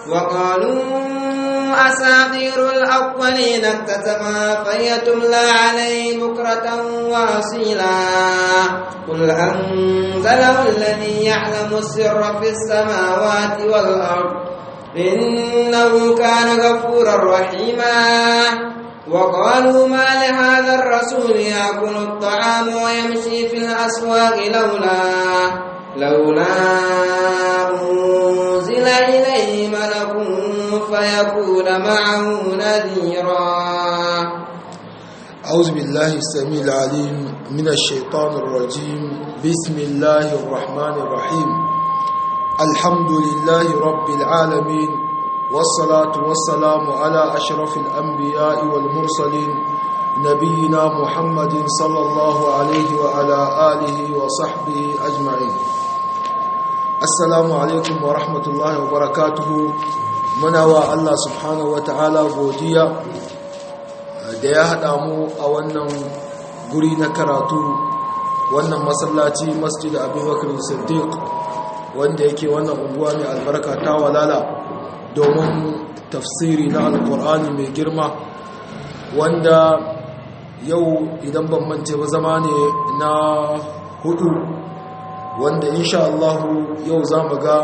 وقالوا أساطير الأولين اكتتبها فهي تملى عليه بكرة وأصيلا قل أنزله الذي يعلم السر في السماوات والأرض إنه كان غفورا رحيما وقالوا ما لهذا الرسول يأكل الطعام ويمشي في الأسواق لولا لولا أنزل إليه ملك فيكون معه نذيرا أعوذ بالله السميع العليم من الشيطان الرجيم بسم الله الرحمن الرحيم الحمد لله رب العالمين والصلاة والسلام على أشرف الأنبياء والمرسلين نبينا محمد صلى الله عليه وعلى آله وصحبه أجمعين السلام عليكم ورحمة الله وبركاته منوى الله سبحانه وتعالى godiya da ya haɗa mu a wannan guri na karatu wannan masallaci masjid abubakar siddiq wanda yake wannan unguwa mai albarka ta walala domin tafsiri na alkur'ani mai girma wanda yau idan ban mance ba zama ne na hudu wanda insha Allah yau za mu ga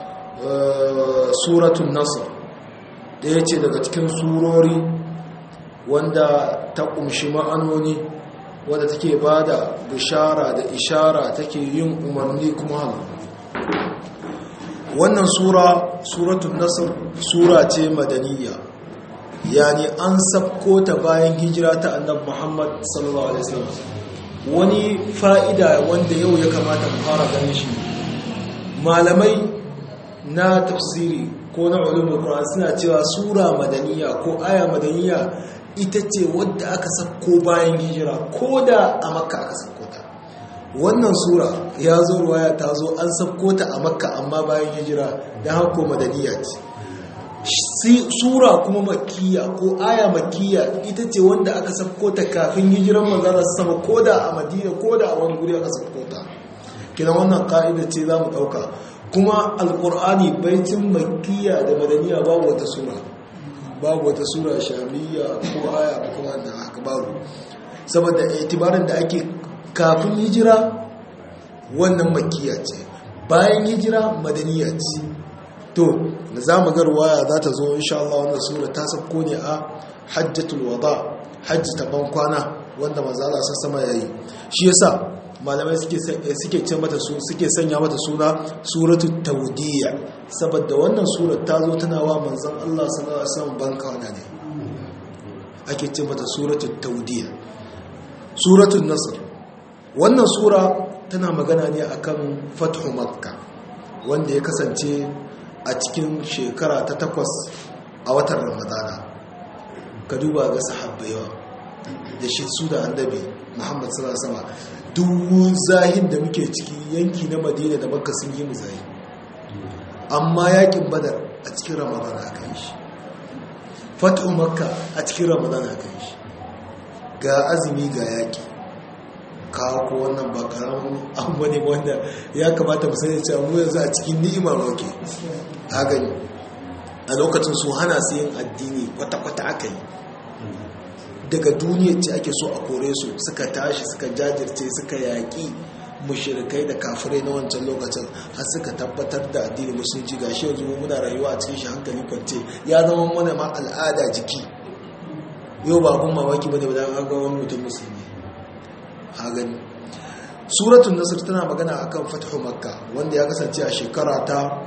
suratun nasr ɗaya ce daga cikin surori wanda ta ƙumshi ma'anoni wadda take ba da bishara da ishara take yin umarni kuma hannu wannan sura suratun nasr sura ce madaniya yani an sabko ta bayan hijira ta annab muhammad sallallahu alaihi wasallam wani fa'ida wanda yau ya kamata mu fara ganin shi malamai na tafsiri ko na ulumul qur'an suna cewa sura madaniya ko aya madaniya ita ce wadda aka sabko bayan hijira ko da a makka aka sabko ta wannan sura ya zo ruwaya ta zo an sabko ta a makka amma bayan hijira don hako madaniya ce sura kuma makiya ko aya makiya ita ce wanda aka sabko ta kafin hijiran manzana sama ko da a madina ko da a wani guri aka sabko ta kina wannan ka'ida ce za mu ɗauka kuma alƙur'ani baitin makiya da madaniya babu wata sura babu wata sura shamiya ko aya ko kuma da haka babu saboda itibarin da ake kafin hijira wannan makiya ce bayan hijira madaniya ce to da za mu garwaya za ta zo insha Allah wannan sura ta sabko ne a hajjatul wada hajji ta ban kwana wanda manzo Allah sama yayi shi yasa malamai suke suke ce mata su suke sanya mata suna suratul tawdiyya saboda wannan surar ta zo tana wa manzon Allah sallallahu alaihi wasallam ban kwana ne ake ce mata suratul tawdiyya suratul nasr wannan sura tana magana ne akan fathu makka wanda ya kasance a cikin shekara ta takwas a watan ramadana ka duba ga sahabbayawa da shi su da annabi muhammad sallallahu alaihi wasallam duk zahin da muke ciki yanki na madina da makka sun yi mu zahi amma yakin badar a cikin ramadan aka yi shi fatu makka a cikin ramadan aka yi shi ga azumi ga yaki kawo ko wannan ba karamin abu ne wanda ya kamata mu sani cewa mu yanzu a cikin ni'ima roke a gani a lokacin su hana su yin addini kwata-kwata aka yi daga duniya ce ake so a kore su suka tashi suka jajirce suka yaƙi mushirikai da kafirai na wancan lokacin har suka tabbatar da addini musulunci ga shi yanzu muna rayuwa a cikin shi hankali kwance ya zama mana ma al'ada jiki yau ba abun mamaki bane ba dan ga wani mutum musulmi ha gani suratul nasr tana magana akan fathu makka wanda ya kasance a shekara ta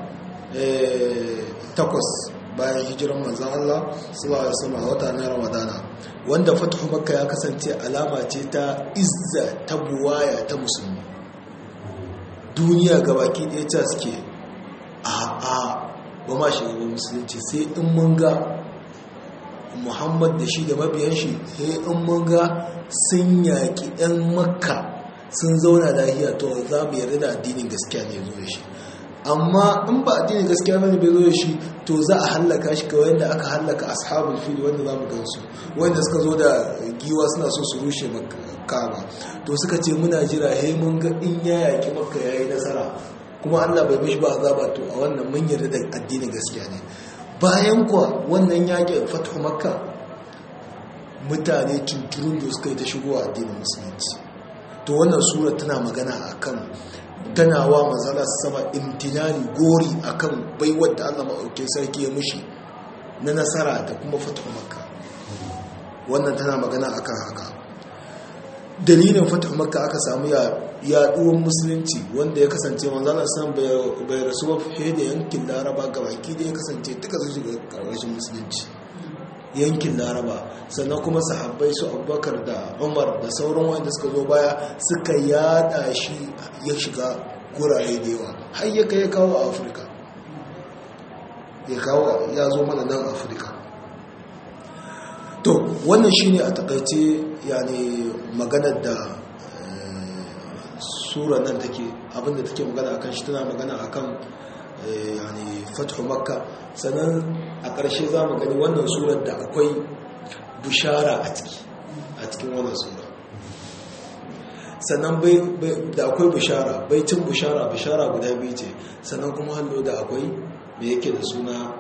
takwas bayan hijiran manzan Allah sallallahu alaihi wasallam a wata na Ramadana wanda fathu makka ya kasance alama ce ta izza ta buwaya ta musulmi duniya gabaki ɗaya ta suke a a ba ma shi gaba musulunci sai in mun ga Muhammad da shi da mabiyan shi sai in mun ga sun yaƙi ɗan makka sun zauna lahiya to za mu yarda da addinin gaskiya ne zo da shi amma in ba addinin gaskiya bane bai zo da shi to za a hallaka shi kawai yadda aka hallaka ashabul fil wanda za mu gansu wanda suka zo da giwa suna so su rushe kaba to suka ce muna jira he mun ga in ya yaki makka yayi nasara kuma Allah bai mishi ba azaba to a wannan mun yarda da addinin gaskiya ne bayan kuwa wannan yakin fatu makka mutane tunturun da suka yi ta shigo a addinin musulunci to wannan sura tana magana akan tana wa manzala sama imtinani gori akan baiwar da Allah maɗaukin sarki ya mushi na nasara da kuma fatu makka wannan tana magana akan haka dalilin fatu makka aka samu yaɗuwar musulunci wanda ya kasance manzala sam bai rasu ba fiye da yankin laraba ga baki da ya kasance duka su shiga ƙarƙashin musulunci yankin laraba sannan kuma sahabbai su abubakar da umar da sauran wanda suka zo baya suka yada shi ya shiga gurare da yawa har ya kai ya kawo a afirka ya kawo ya zo mana nan afirka to wannan shine a takaice yani maganar da sura nan take abinda take magana akan shi tana magana akan yani fathu makka sannan a ƙarshe za mu gani wannan surar da akwai bishara a ciki a cikin wannan sura sannan da akwai bishara baitin bishara bishara guda biyu ce sannan kuma hallo da akwai me yake da suna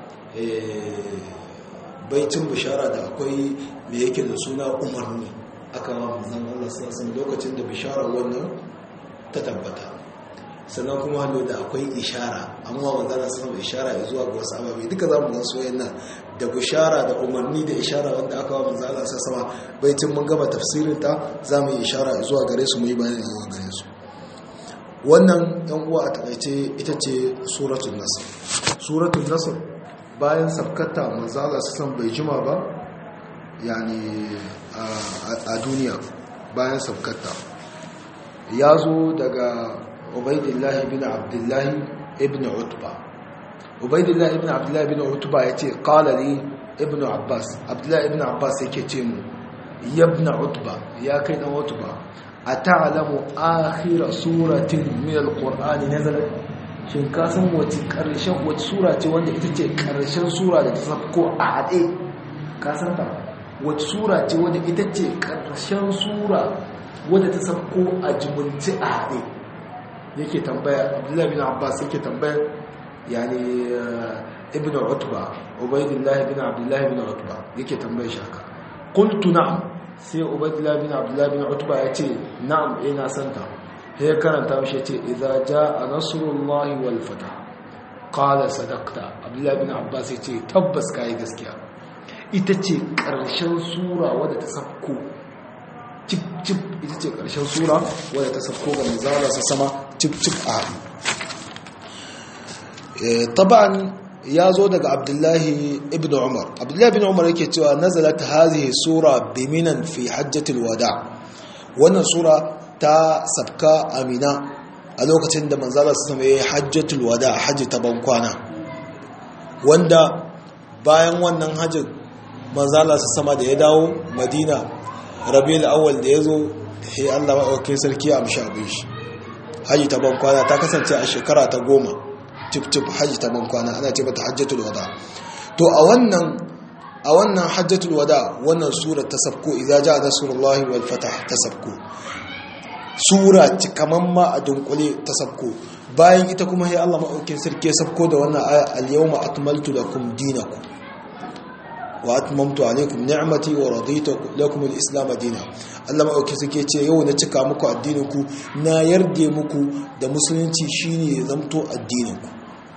baitin bishara da akwai me yake da suna umarni aka ma manzan Allah sassan lokacin da bishara wannan ta tabbata sannan kuma hallo da akwai ishara amma manzana sama ishara ya zuwa ga wasu ababe duka za mu gan soyayyen nan da bishara da umarni da ishara wanda aka wa manzana sa sama baitin mun gaba tafsirin ta za mu yi ishara zuwa gare su mu yi bayani zuwa gare su wannan yan uwa a takaice ita ce suratul nasr suratul nasr bayan sabkata manzala sa san bai jima ba yani a duniya bayan sabkata ya zo daga Ubaidillah ibn Abdullah ibn Utba Ubaidillah ibn Abdullah ibn Utba yace qala li ibn Abbas Abdullah ibn Abbas yake ce mu ya ibn Utba ya kai dan Utba ata'lamu akhir suratin min al-Qur'ani nazalat shin ka san wace karshen wace sura ce wanda ita ce karshen sura da ta sako a hade ka san ta wace sura ce wanda ita ce karshen sura wanda ta sako a jumulci a hade yake tambaya abdullahi bin abbas yake tambaya yani ibn utba ubaydillah bin abdullahi bin utba yake tambaya shi haka qultu na'am sai ubaydillah bin abdullahi bin utba yace na'am eh na santa sai ya karanta mishi yace idza jaa nasrullahi wal fath qala sadaqta abdullahi bin abbas yace tabbas kai gaskiya ita ce karshen sura wadda ta safko cip-cip ita ce ƙarshen sura wadda ta safko ga manzala sa sama cip-cip a haɗu taban ya zo daga abdullahi ibn umar abdullahi ibn umar yake cewa nazalat hazihi sura biminan fi hajjatul wada wannan sura ta sabka amina a lokacin da manzala sa sama ya yi hajjatul wada hajji ta bankwana wanda bayan wannan hajjin manzala sa sama da ya dawo madina rabiul awwal da yazo sai Allah maɗaukakin sarki ya amshi abin shi haji ta ban kwana ta kasance a shekara ta goma tip tip haji ta ban kwana ana ce mata hajjatul wada to a wannan a wannan hajjatul wada wannan sura ta sabko idza jaa nasrullahi wal fatah ta sabko sura kaman ma a dunkule ta sabko bayan ita kuma sai Allah maɗaukakin sarki ya sabko da wannan aya al yawma akmaltu lakum dinakum wa atmamtu alaikum ni'mati wa raditu lakum al-islam dina Allah ma auke suke ce yau na cika muku addinin ku na yarde muku da musulunci shine ya zamto addinin ku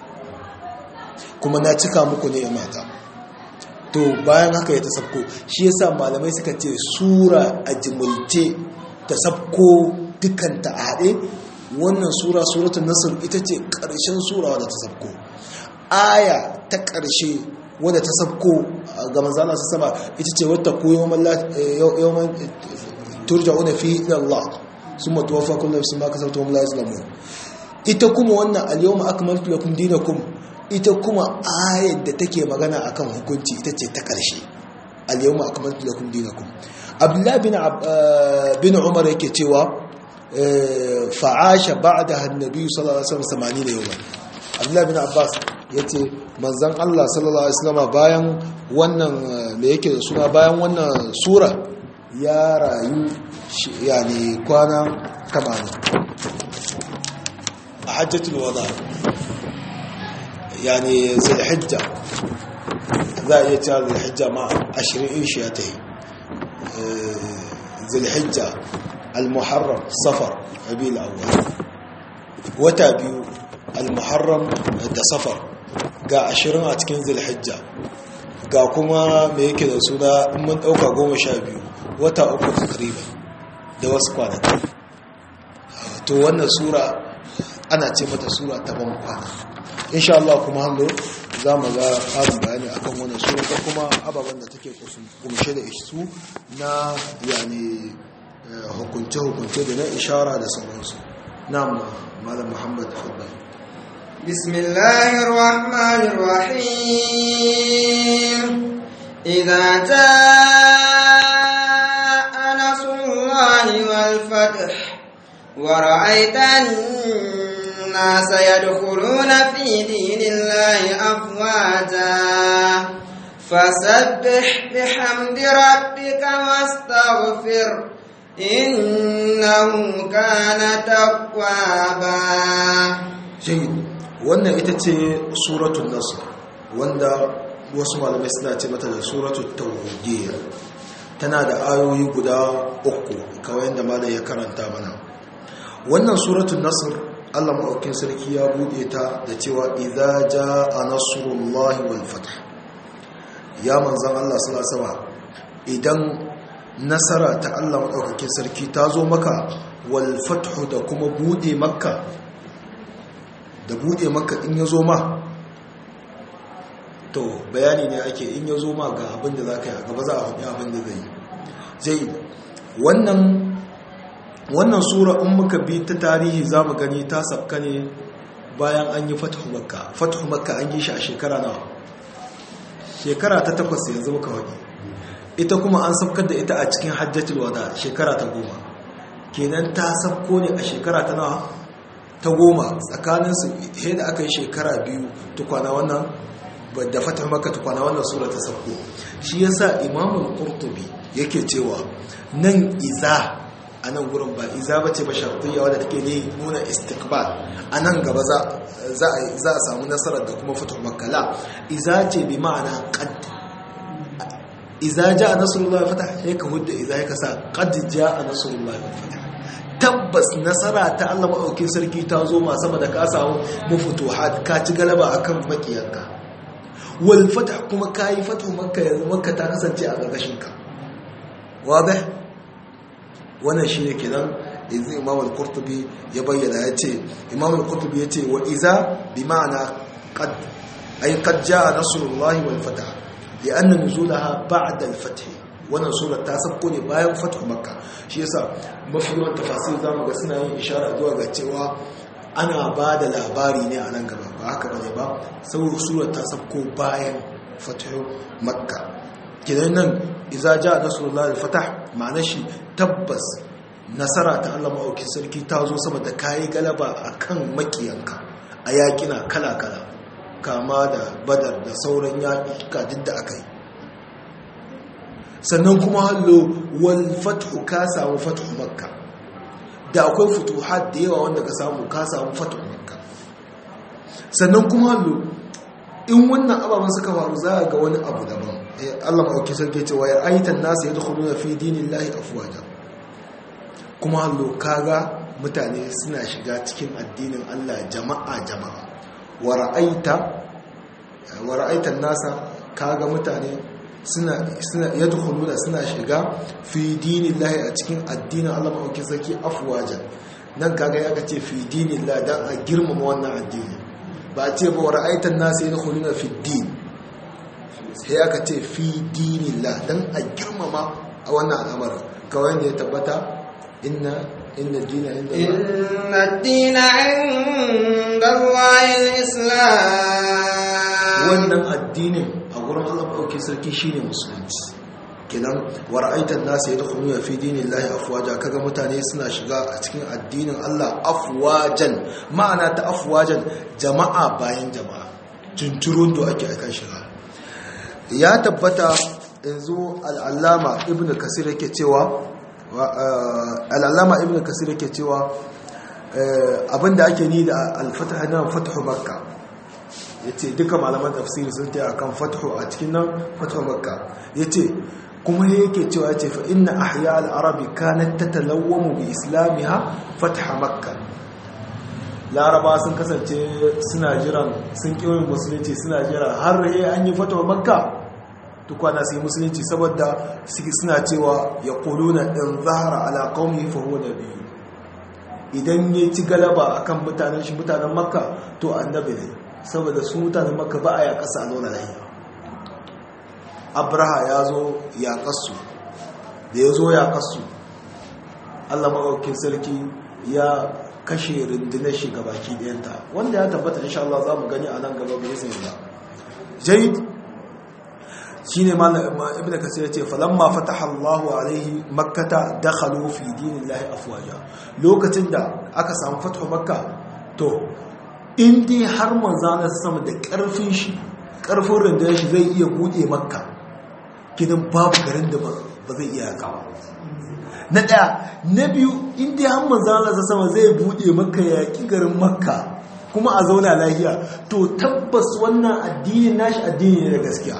kuma na cika muku ne mata to bayan haka ya tasabko shi yasa malamai suka ce sura a jimulce tasabko dukan ta hade wannan sura suratul nasr ita ce karshen sura wadda tasabko aya ta karshe wadda ta sabko ga manzana su sama ita ce wata ku yawon turja'una fi ila Allah summa tuwaffa kullu nafsin ma kasabat wa hum la yuzlamun ita kuma wannan al-yawma akmaltu lakum dinakum ita kuma ayar da take magana akan hukunci ita ce ta karshe al-yawma akmaltu lakum dinakum abdullah bin bin umar yake cewa fa'asha ba'daha an-nabi sallallahu alaihi wasallam 80 yawman abdullah bin abbas yace manzon Allah sallallahu alaihi wasallam bayan wannan me yake da suna bayan wannan sura ya rayu yani kwana 80 a hajjatul wada yani zulhijja za a iya cewa zulhijja ma ashirin in shi ya ta yi zulhijja al-muharram safar rabiul awwal wata biyu al-muharram da safar ga ashirin a cikin zulhijja ga kuma me yake da suna in mun dauka goma sha biyu wata uku takriban da wasu kwanaki to wannan sura ana ce mata sura ta ban kwana insha Allah kuma hallo za mu ga ƙarin bayani akan wannan sura ko kuma ababen da take kumshe da su na yani hukunce-hukunce da na ishara da sauransu na malam muhammad fadda بسم الله الرحمن الرحيم إذا جاء نصر الله والفتح ورأيت الناس يدخلون في دين الله أفواجا فسبح بحمد ربك واستغفر إنه كان توابا jayi wannan ita ce suratul nasr wanda wasu malamai suna ce mata da suratul tawhidiyya tana da ayoyi guda uku kawai yadda malam ya karanta mana wannan suratul nasr Allah maɗaukin sarki ya buɗe ta da cewa idza jaa nasrullahi wal fath ya manzan Allah sallallahu alaihi idan nasara ta Allah maɗaukakin sarki ta zo maka wal fathu da kuma buɗe makka da buɗe makka in ya zo ma to bayani ne ake in ya zo ma ga abin da za ka yi a gaba za a faɗi abin da zai yi zai wannan wannan sura in muka bi ta tarihi za mu gani ta sabka ne bayan an yi fatahu makka fatahu makka an yi shi a shekara nawa shekara ta takwas yanzu muka waje ita kuma an sabkar da ita a cikin hajjatul wada shekara ta goma kenan ta sabko ne a shekara ta nawa ta goma tsakaninsu he da aka yi shekara biyu tukwana wannan da fatahu makka tukwana wannan sura ta sabko shi yasa imamul qurtubi yake cewa nan iza a nan gurin ba iza bace ba shartiyya wadda take ne nuna istikbal a nan gaba za a samu nasarar da kuma fito makala iza ce bi ma'ana qad iza ja nasrullah wa fatah ya ka hudda iza ya kasa qad ja nasrullah wa fatah tabbas nasara ta Allah maɗaukin sarki ta zo ma sama da ka samu mafutuhat ka ci galaba akan makiyanka wal fatah kuma kayi fatu makka yanzu makka ta kasance a ƙarƙashin ka wadih wannan shine kenan yanzu imam al-qurtubi ya bayyana ya ce imam al-qurtubi ya ce wa iza bi ma'ana qad ay qad jaa nasrullahi wal fath li anna nuzulaha ba'da al-fath wannan sura ta sabko ne bayan fathu makka shi yasa mafi yawan tafasir zamu ga suna yin ishara zuwa ga cewa ana ba da labari ne a nan gaba ba haka bane ba saboda sura ta sabko bayan fathu makka kidan nan iza ja nasrullahi al-fatah ma'ana shi tabbas nasara ta Allah maɗauki sarki ta zo sama da kayi galaba akan makiyanka a yaƙina kala-kala kama da badar da sauran yaƙi duk da aka yi sannan kuma hallo wal fathu ka samu fathu makka da akwai futuhat da yawa wanda ka samu ka samu fathu makka sannan kuma hallo in wannan ababen suka faru za a ga wani abu daban Allah maɗauki sarki ce wa ya aitan nasa ya dukkanin fi dinin lahi afuwaja kuma hallo kaga mutane suna shiga cikin addinin Allah jama'a jama'a wa ra'aita wa ra'aitan nasa kaga mutane suna suna yadkhuluna suna shiga fi dinillahi a cikin addinin Allah maɗauki sarki afwajan nan kaga ya kace fi dinillahi dan a girmama wannan addini ba a ce ba wa ra'aitan nasa yadkhuluna fi din sai aka ce fi dinillah dan a girmama a wannan al'amarin kawai ne ya tabbata inna inna dina inda inna dina inda Allahil Islam wannan addinin a gurin Allah ɗauke sarki shine musulunci kenan wa ra'aitan nasu yadkhuluna fi dinillahi afwaja kaga mutane suna shiga a cikin addinin Allah afwajan ma'ana ta afwajan jama'a bayan jama'a tunturun da ake akan shiga ya tabbata yanzu al'allama ibn kasir yake cewa al'allama ibn kasir yake cewa abinda ake ni da alfatah na fatahu makka yace duka malaman tafsiri sun ta akan fathu a cikin nan fathu makka yace kuma yake cewa yace fa inna ahya al-arabi kanat tatalawwamu bi islamiha fatha makka laraba sun kasance suna jiran sun kiwon musulunci suna jiran har yi an yi fatawa makka tukwana su yi musulunci saboda suna cewa ya kuluna in zahara ala qaumi fa huwa nabiyyu idan ya ci galaba akan mutanen shi mutanen makka to annabi ne saboda su mutanen makka ba a ya kasa a zauna lahiya abraha ya zo ya kasu da ya zo ya kasu allah maɗaukin sarki ya kashe rundunar shi baki ɗayanta wanda ya tabbata insha Allah za mu gani a nan gaba bai zai ba jaid shi ne ibn kasir ya ce falamma fataha Allahu alaihi makkata dakhalu fi dinillahi afwaja lokacin da aka samu fathu makka to in dai har manzana sama da karfin shi karfin rundunar shi zai iya bude makka kidan babu garin da ba zai iya kawo na ɗaya na biyu inda han manzana sa sama zai buɗe maka yaƙi garin makka kuma a zauna lahiya to tabbas wannan addinin nashi addini ne da gaskiya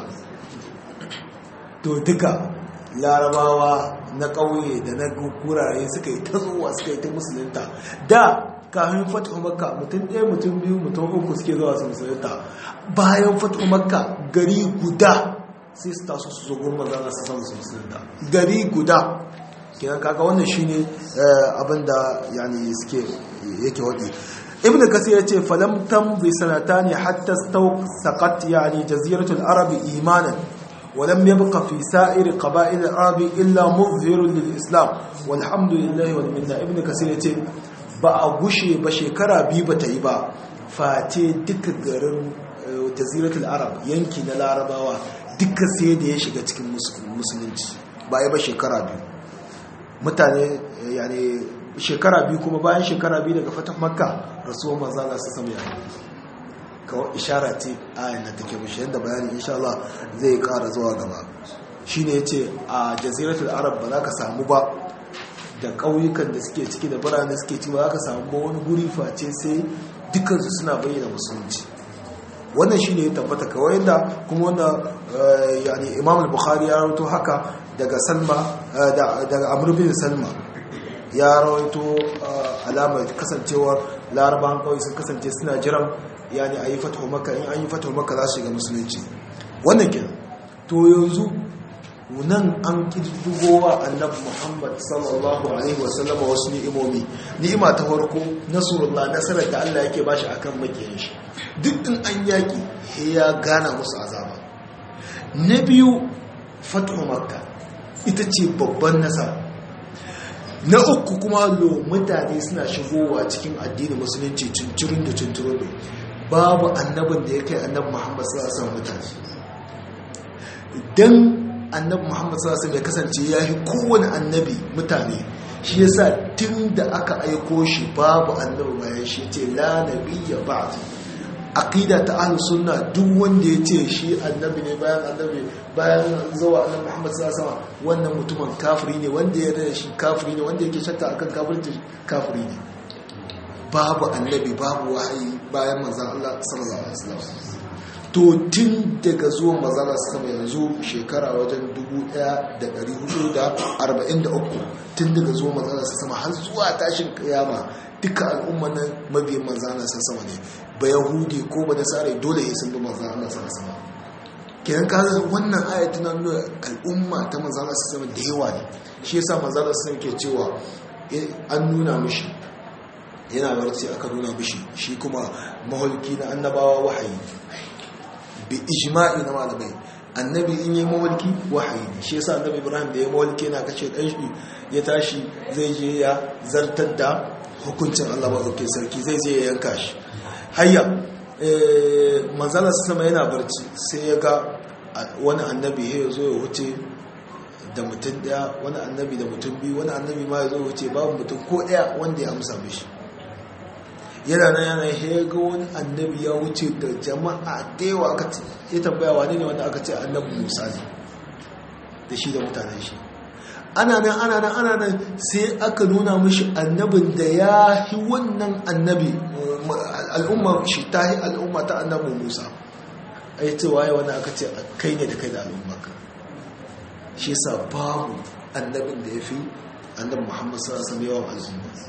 to duka larabawa na ƙauye da na gurare suka yi ta zuwa suka yi ta musulunta da kafin fatihu makka mutum ɗaya mutum biyu mutum uku suke zuwa su musulunta bayan fatihu makka gari guda sai su taso su zo gurin manzana su samu su musulunta gari guda kenan kaga wannan shine abinda yani suke yake wadi ibn kasir yace falam tamdi sanatani hatta stawqat yani jaziratul arab imanan ولم يبق في سائر قبائل العرب إلا مظهر للإسلام والحمد لله والمنة ابن كثير yace ba a gushe ba shekara biyu ba ta yi ba face duka garin jaziratul arab yanki na larabawa duka sai da ya shiga cikin musulunci ba ya ba shekara biyu mutane yani shekara biyu kuma bayan shekara biyu daga fatan makka rasuwar manzana su samu yani kawai ishara ce ayin da take mashi yadda bayani insha Allah zai kara zuwa gaba shi ne ya ce a jaziratul arab ba za ka samu ba da ƙauyukan da suke ciki da birane suke ciki ba za ka samu ba wani guri face sai dukansu suna bayyana musulunci wannan shi ne ya tabbata kawai da kuma wanda yani imam al-bukhari ya rawaito haka daga salma daga amr bin salma ya rawaito alamar kasancewar larabawan kawai sun kasance suna jiran yani a yi fatahu maka in an yi fatahu maka za su shiga musulunci wannan kenan to yanzu nan an kirdugowa annabi muhammad sallallahu alaihi wasallam wasu ni'imomi ni'ima ta farko nasrullah nasarar da Allah yake bashi akan makiyan shi duk in an yaki ya gana musu azaba na biyu fatahu makka ita ce babban nasara na uku kuma lo mutane suna shigowa cikin addinin musulunci cincirin da cincirin da babu annabin da ya kai annabi muhammad sallallahu alaihi mutane dan annabi muhammad sallallahu alaihi ya kasance ya yi kowane annabi mutane shi yasa tun da aka aiko shi babu annabi bayan shi ce la nabiyya ba'd aqida ta ahlus sunna duk wanda ya ce shi annabi ne bayan annabi bayan zuwa annabi Muhammad sallallahu alaihi wasallam wannan mutumin kafiri ne wanda ya rada shi kafiri ne wanda yake shakka akan kafirci kafiri ne babu annabi babu wahayi bayan manzon Allah sallallahu alaihi wasallam to tun daga zuwan manzon Allah sallallahu yanzu shekara wajen 1443 tun daga zuwan manzon Allah sallallahu har zuwa tashin kiyama duka al'umma na mabiyan manzon Allah sallallahu alaihi ne ba yahudi ko ba nasara dole ya sun bi manzan Allah sallallahu alaihi wasallam kenan ka wannan aya tana nuna al'umma ta manzan Allah sallallahu da yawa ne shi yasa manzan Allah sallallahu ke cewa an nuna mishi yana barci aka nuna mishi shi kuma maholki na annabawa wahayi bi ijma'i na malamai annabi in yi mawalki wahayi ne shi yasa annabi Ibrahim da ya mawalki yana kashe dan shi ya tashi zai je ya zartar da hukuncin Allah ba sarki zai je ya yanka shi hayya manzala sama yana barci sai ya ga wani annabi ya zo ya wuce da mutum daya wani annabi da mutum biyu wani annabi ma ya zo wuce babu mutum ko daya wanda ya amsa mishi yana nan yana ya ga wani annabi ya wuce da jama'a da yawa aka ce ya tambaya wani ne wanda aka ce annabi musa ne da shi da mutanen shi ana nan ana nan ana nan sai aka nuna mishi annabin da ya yi wannan annabi al'umma shi ta yi al'umma ta annabi musa a yi cewa yi wani aka ce kai ne da kai da al'ummarka shi yasa babu annabin da ya fi annabi muhammad sallallahu alaihi yawan al'umma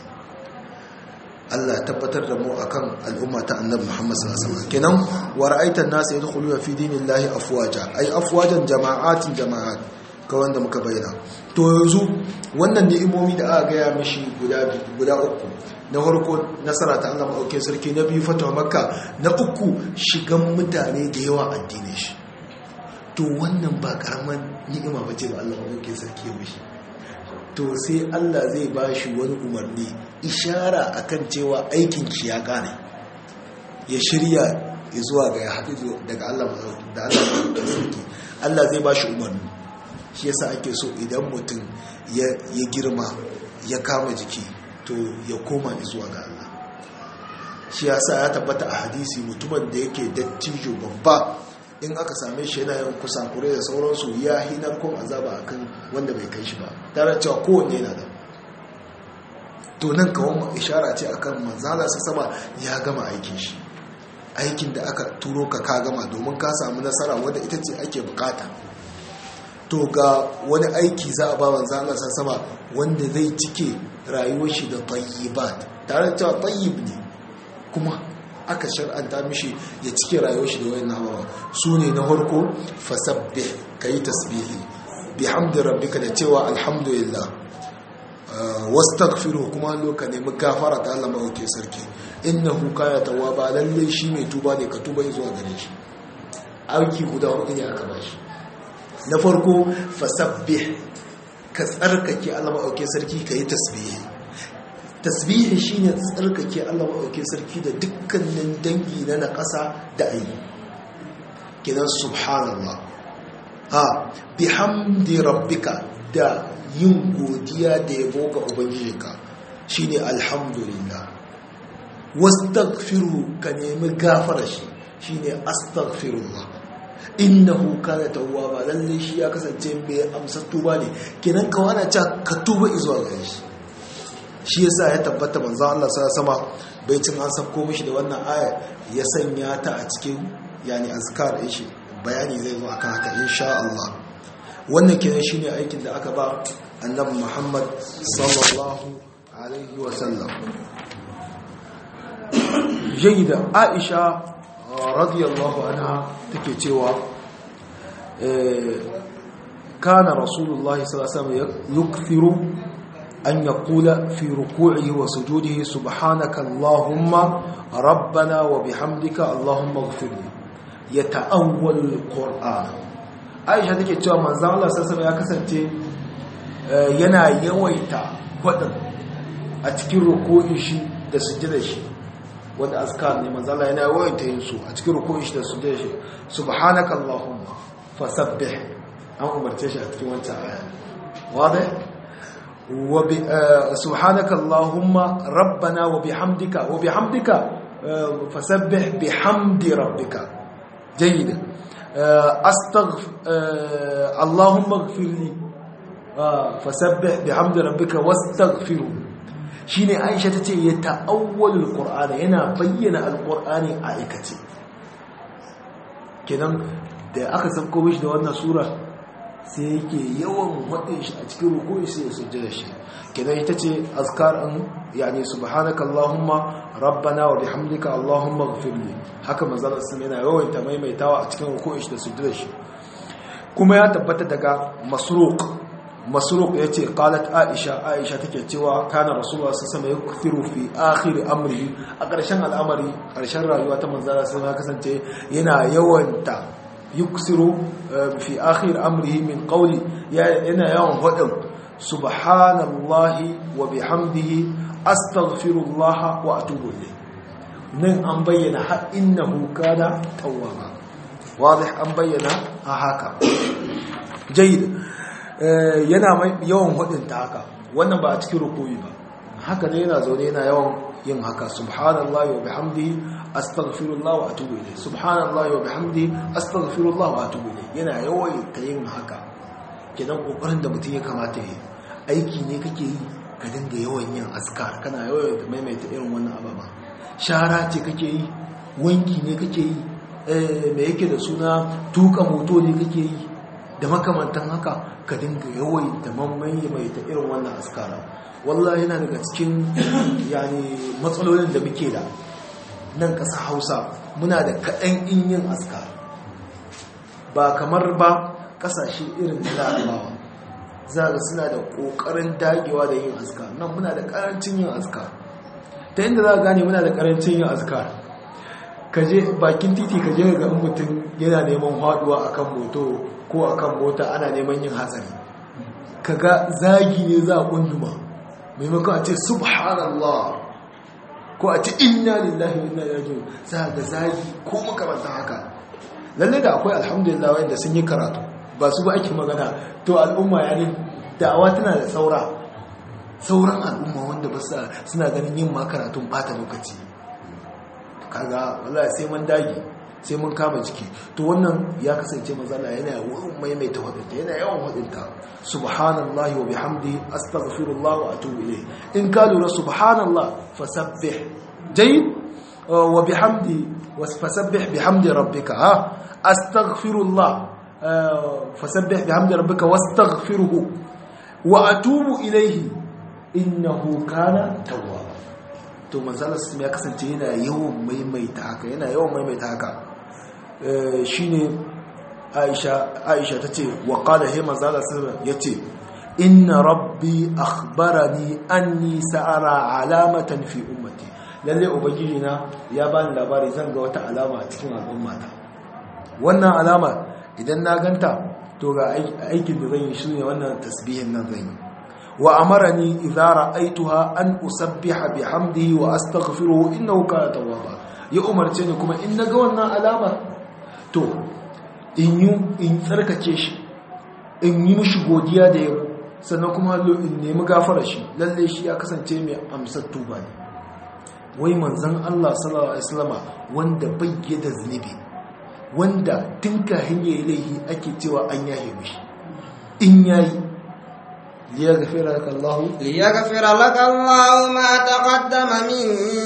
Allah tabbatar da mu akan al'umma ta annabi Muhammad sallallahu alaihi wasallam kenan wa ra'aitan nas yadkhuluna fi dinillahi afwaja ay afwajan jama'atin jama'at ka wanda muka bayyana to yanzu wannan ni'imomi da aka gaya mishi guda guda uku na farko nasara ta Allah maɗauke sarki na biyu fatawa makka na uku shigan mutane da yawa addinin shi to wannan ba karaman ni'ima ba ce ba Allah maɗauke sarki ya mishi to sai Allah zai ba shi wani umarni ishara akan cewa aikin shi ya kare ya shirya zuwa ga ya haɗu daga Allah da Allah maɗauke sarki Allah zai ba shi umarni shi yasa ake so idan mutum ya girma ya kama jiki to ya koma zuwa ga Allah shi yasa ya tabbata a hadisi mutumin da yake dattijo babba in aka same shi yana yin kusakure da sauransu ya hinar kun azaba akan wanda bai kai shi ba tare cewa kowanne yana da to nan kawon ishara ce akan manzala sa sama ya gama aikin shi aikin da aka turo ka ka gama domin ka samu nasara wadda ita ce ake bukata to ga wani aiki za a ba manzala sa sama wanda zai cike rayuwar shi da tayyibat tare da cewa tayyib ne kuma aka shar'anta mishi ya cike rayuwar shi da wayan nabawa su ne na harko fasabbih kayi tasbihi bihamdi rabbika da cewa alhamdulillah wastaghfiru kuma loka nemi gafara ta Allah mauke sarki innahu kana tawwaba lalle shi mai tuba ne ka tuba zuwa gare shi aiki guda hudu ne aka bashi na farko fasabbih ka tsarkake Allah mauke sarki kayi tasbihi tasbihi shine tsarkake Allah maɗauke sarki da dukkanin dangi na na ƙasa da ayi kinan subhanallah a bihamdi rabbika da yin godiya da yabo ga ubangijinka shine alhamdulillah wastaghfiru ka nemi gafara shi shine astaghfirullah innahu kana tawwaba lalle shi ya kasance mai amsa tuba ne kinan ka wana ka tuba zuwa gare shi shi yasa ya tabbata manzon Allah sama bai cin an sako mishi da wannan aya ya sanya ta a cikin yani azkar din shi bayani zai zo akan haka insha Allah wannan kenan shine aikin da aka ba annabi Muhammad sallallahu alaihi wa sallam jayyida Aisha radiyallahu anha take cewa kana rasulullahi sallallahu alaihi wasallam yukthiru أن يقول في ركوعه وسجوده سبحانك اللهم ربنا وبحمدك اللهم اغفر لي يتأول القرآن عائشة take cewa manzon Allah sallallahu ya kasance yana yawaita wadin a cikin ruku'in shi da sujudar shi wanda azkar ne manzon Allah yana yawaita yin su a cikin ruku'in shi da sujudar shi subhanaka allahumma fasabbih an umarce shi a cikin wancan aya wadai وب... سبحانك اللهم ربنا وبحمدك وبحمدك فسبح بحمد ربك جيد استغفر اللهم اغفر لي فسبح بحمد ربك واستغفره shine Aisha tace ya ta'awwalul Qur'ani yana bayyana alqur'ani a aikace kenan da aka sauko mishi da wannan sura sai yake yawan waɗin shi a cikin rukuni sai ya sujjada shi kenan ita ce azkar an yani subhanaka allahumma rabbana wa bihamdika allahumma ighfirli haka manzon Allah yana yawan ta maimaitawa a cikin rukuni shi da sujjada shi kuma ya tabbata daga masruq masruq yace qalat aisha aisha take cewa kana rasulullah sallallahu alaihi wasallam yukthiru fi akhir amri a ƙarshen al'amari ƙarshen rayuwa ta manzon Allah ya kasance yana yawanta yuksiru fi akhir amrihi min qawli yana yawan hudin subhanallahi wa bihamdihi astaghfirullah wa atubu ilayh nan an bayyana har innahu kana tawwaba wadih an bayyana a haka jayyid yana yawan hudin ta haka wannan ba a cikin rukuyi ba haka ne yana zaune yana yawan yin haka subhanallahi wa bihamdihi astaghfirullah wa atubu ilayh subhanallahi wa bihamdihi astaghfirullah wa atubu ilayh yana yawaita yin haka kidan kokarin da mutum ya kamata yi aiki ne kake yi ka dinga yawan yin azkar kana yawaita maimaita irin wannan ababa shara ce kake yi wanki ne kake yi me yake da suna tuka moto ne kake yi da makamantan haka ka dinga yawai da mamaye mai ta irin wannan askara wallahi yana daga cikin yani matsalolin da muke da nan ƙasa hausa muna da kaɗan in yin askara ba kamar ba ƙasashe irin da larabawa za ga suna da ƙoƙarin dagewa da yin askara nan muna da ƙarancin yin askara ta inda za a gane muna da ƙarancin yin askara kaje bakin titi kaje ga mutum yana neman haɗuwa akan moto ko akan mota ana neman yin hatsari kaga zagi ne za a kunduma maimakon a ce subhanallah ko a ce inna lillahi wa inna ilaihi raji'un za ga zagi ko makamantan haka lalle da akwai alhamdulillah wanda sun yi karatu ba su ba ake magana to al'umma ya ne da'awa tana da saura sauran al'umma wanda ba suna ganin yin ma karatun bata lokaci kaga wallahi sai mun dage sai mun kama jiki to wannan ya kasance mazala yana yawan maimaita wadanta yana yawan wadanta subhanallahi wa bihamdihi astaghfirullah wa atubu ilayh in ka lura subhanallah fasabbih jayyid wa bihamdi fasabbih bihamdi rabbika ha astaghfirullah fasabbih bihamdi rabbika wastaghfirhu wa atubu ilayhi innahu kana tawwaba to manzala sun ya kasance yana yawan maimaita haka yana yawan maimaita haka shine Aisha Aisha tace wa qala hay manzala sun yace inna rabbi akhbarani anni sa'ara alamatan fi ummati lalle ubangiji na ya bani labari zan ga wata alama a cikin al'ummata wannan alama idan na ganta to ga aikin da zan yi shine wannan tasbihin nan zan yi وأمرني إذا رأيتها أن أسبح بحمده وأستغفره إنه كان توابا يا أمر تاني كما إن قولنا علامة تو إن يو إن تركتش إن يمش godiya da yabo sannan kuma hallo in nemi gafara shi lalle shi ya kasance mai amsar tuba ne wai manzon Allah sallallahu alaihi wasallama wanda bayyana zunubi wanda tun kahin yayi laihi ake cewa an yahe mishi in yayi ليغفر لك الله ليغفر لك الله ما تقدم من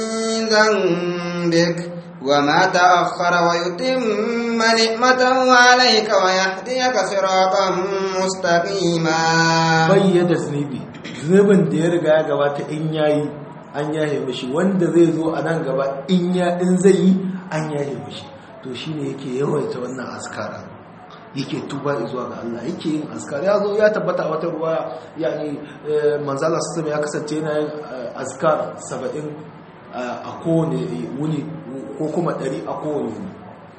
ذنبك وما تأخر ويتم نعمته عليك ويهديك صراطا مستقيما bayyana zunubi zunubin da ya riga ya gabata in yayi an yaye mishi wanda zai zo a nan gaba in ya in zai yi an yaye mishi to shine yake yawaita wannan askara yake tuba zuwa ga Allah yake yin askar ya zo ya tabbata wata ruwa yani manzala sassan ya kasance yana yin askar saba'in a kowane wuni ko kuma ɗari a kowane wuni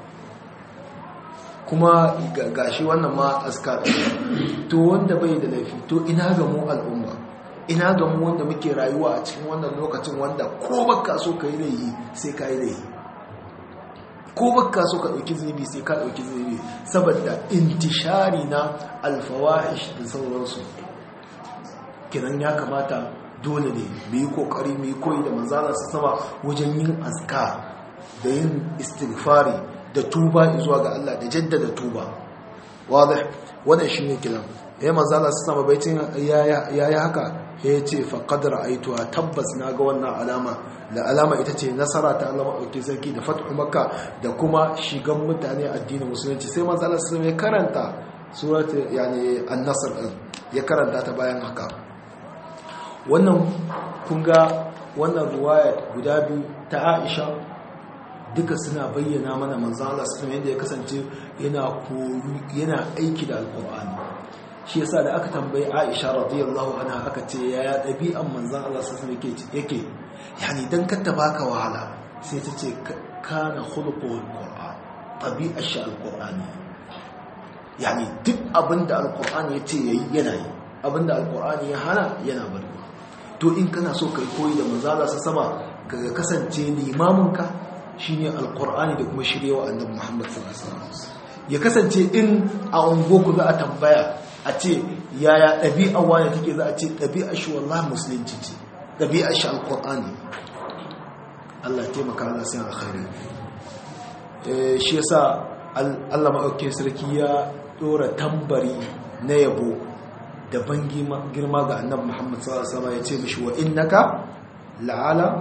kuma gashi wannan ma askar to wanda bai da laifi to ina ga mu al'umma ina ga mu wanda muke rayuwa a cikin wannan lokacin wanda ko baka so ka yi laifi sai ka yi laifi ko baka so ka ɗauki zunubi sai ka ɗauki zunubi saboda intishari na alfawahish da sauransu kinan ya kamata dole ne mu yi kokari mu yi koyi da manzala su sama wajen yin azka da yin istighfari da tuba zuwa ga Allah da jaddada tuba wadih wannan shine kiran ya manzala su sama baitin yayi haka ya ce faqad ra'aytuha tabbas naga wannan alama da alama ita ce nasara ta Allah maɗauki sarki da fathu makka da kuma shigan mutane addinin musulunci sai manzala su ya karanta surat yani an-nasr ya karanta ta bayan haka wannan kun ga wannan ruwaya guda biyu ta Aisha duka suna bayyana mana manzo Allah sallallahu yadda ya kasance yana koyu yana aiki da alqur'ani shi yasa da aka tambayi Aisha radiyallahu anha aka ce yaya dabi'an manzo Allah sallallahu alaihi yake yani dan katta baka wahala sai ta ce kana khuluqul qur'an tabi'ar shi alqur'ani yani duk abinda alqur'ani yace yayi yana yi abinda alqur'ani ya hana yana bari to in kana so kai koyi da manzo Allah sama ka kasance limamin ka shine alqur'ani da kuma shiryewa annabi Muhammad sallallahu alaihi wasallam ya kasance in a ungoku za a tambaya a ce yaya ɗabi'a wani take za a ce ɗabi'a shi wallahi musulunci ce ɗabi'a shi alqur'ani Allah ya taimaka Allah sai alkhairi shi yasa Allah maɗauke sarki ya ɗora tambari na yabo da ban girma ga annabi Muhammad sallallahu alaihi wasallam ya ce mishi wa innaka la'ala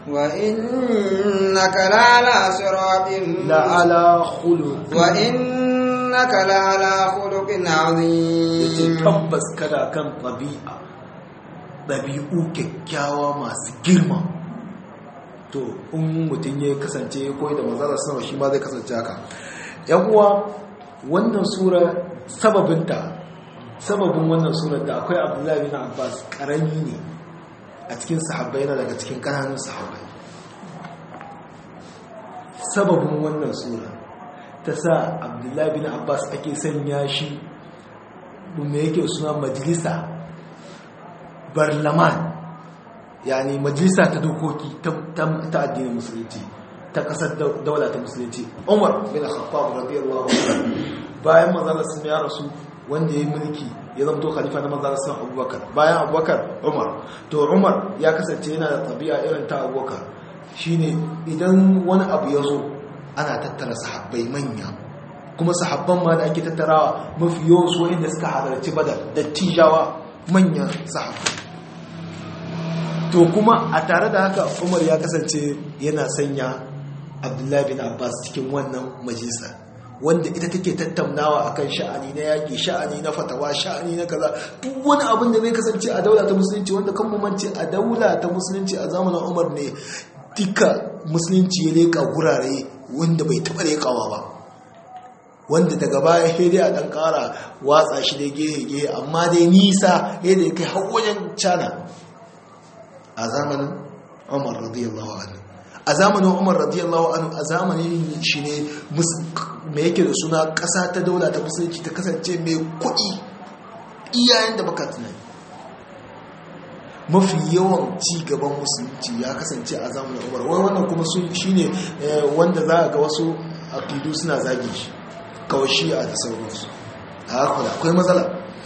وإنك لعلى صراط la'ala khuluq وإنك لعلى خلق yace عظيم tabbas kada kan ɗabi'a ɗabi'u kyakkyawa masu girma to in mutum ya kasance ya koyi da manzara sama shi ma zai kasance haka yan uwa wannan sura sababinta sababin wannan surar da akwai abdullahi bin abbas karami ne a cikin sahabbai yana daga cikin ƙananan sahabbai sababin wannan sura ta sa abdullahi bin abbas ake sanya shi me yake suna majalisa barlaman yani majalisa ta dokoki ta addinin musulunci ta kasar daula ta musulunci umar bin khattab radiyallahu anhu bayan manzon sun ya rasu wanda ya yi mulki ya zama to khalifa na manzon sun abubakar bayan abubakar umar to umar ya kasance yana da tabi'a irin ta abubakar shine idan wani abu ya zo ana tattara sahabbai manya kuma sahabban ma da ake tattarawa mafi yawan su wanda suka halarci badar da tijawa manyan sahabbai to kuma a tare da haka umar ya kasance yana sanya abdullahi bin abbas cikin wannan majalisa wanda ita take tattaunawa akan sha'ani na yaƙi sha'ani na fatawa sha'ani na kaza duk wani abin da zai kasance a daula ta musulunci wanda kan mu mance a daula ta musulunci a zamanin umar ne duka musulunci ya leƙa gurare wanda bai taɓa leƙawa ba wanda daga baya sai dai a ɗan ƙara watsa shi da gehe-gehe amma dai nisa yadda ya kai har wajen cana a zamanin umar radiyallahu anhu a zamanin umar radiyallahu anhu a zamanin shi ne mai yake da suna ƙasa ta daula ta musulunci ta kasance mai kuɗi iyayen da baka tunani mafi yawan ci gaban musulunci ya kasance a zamanin umar wai wannan kuma shi ne wanda za a ga wasu akidu suna zage shi kawai shi'a da sauransu a haka da akwai matsala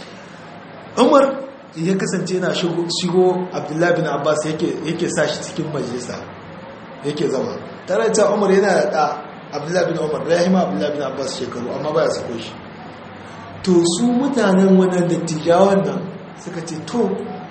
umar ya kasance yana shigo abdullahi bin abbas yake sa shi cikin majalisa yake zama tare da umar yana da ɗa abdullahi bin umar da ya hima abdullahi bin abbas shekaru amma baya sako shi to su mutanen wannan dattijawan nan suka ce to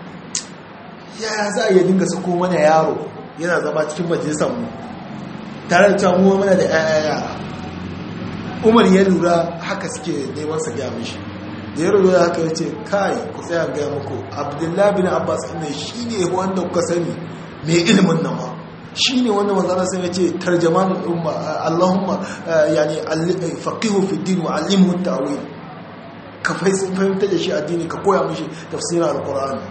yaya za a iya dinga sako mana yaro yana zama cikin majalisar mu tare da cewa mu mana da yaya umar ya lura haka suke neman sa gaya mishi da ya rubuta haka ya ce kai ku tsaya gaya muku abdullahi bin abbas ne shi ne wanda kuka sani mai ilimin nan ma shi ne wanda manzana sai ya ce tarjaman umma allahumma yani faqihu fi din wa allimhu ta'wil ka fahimta da shi addini ka koya mishi tafsirin alqur'ani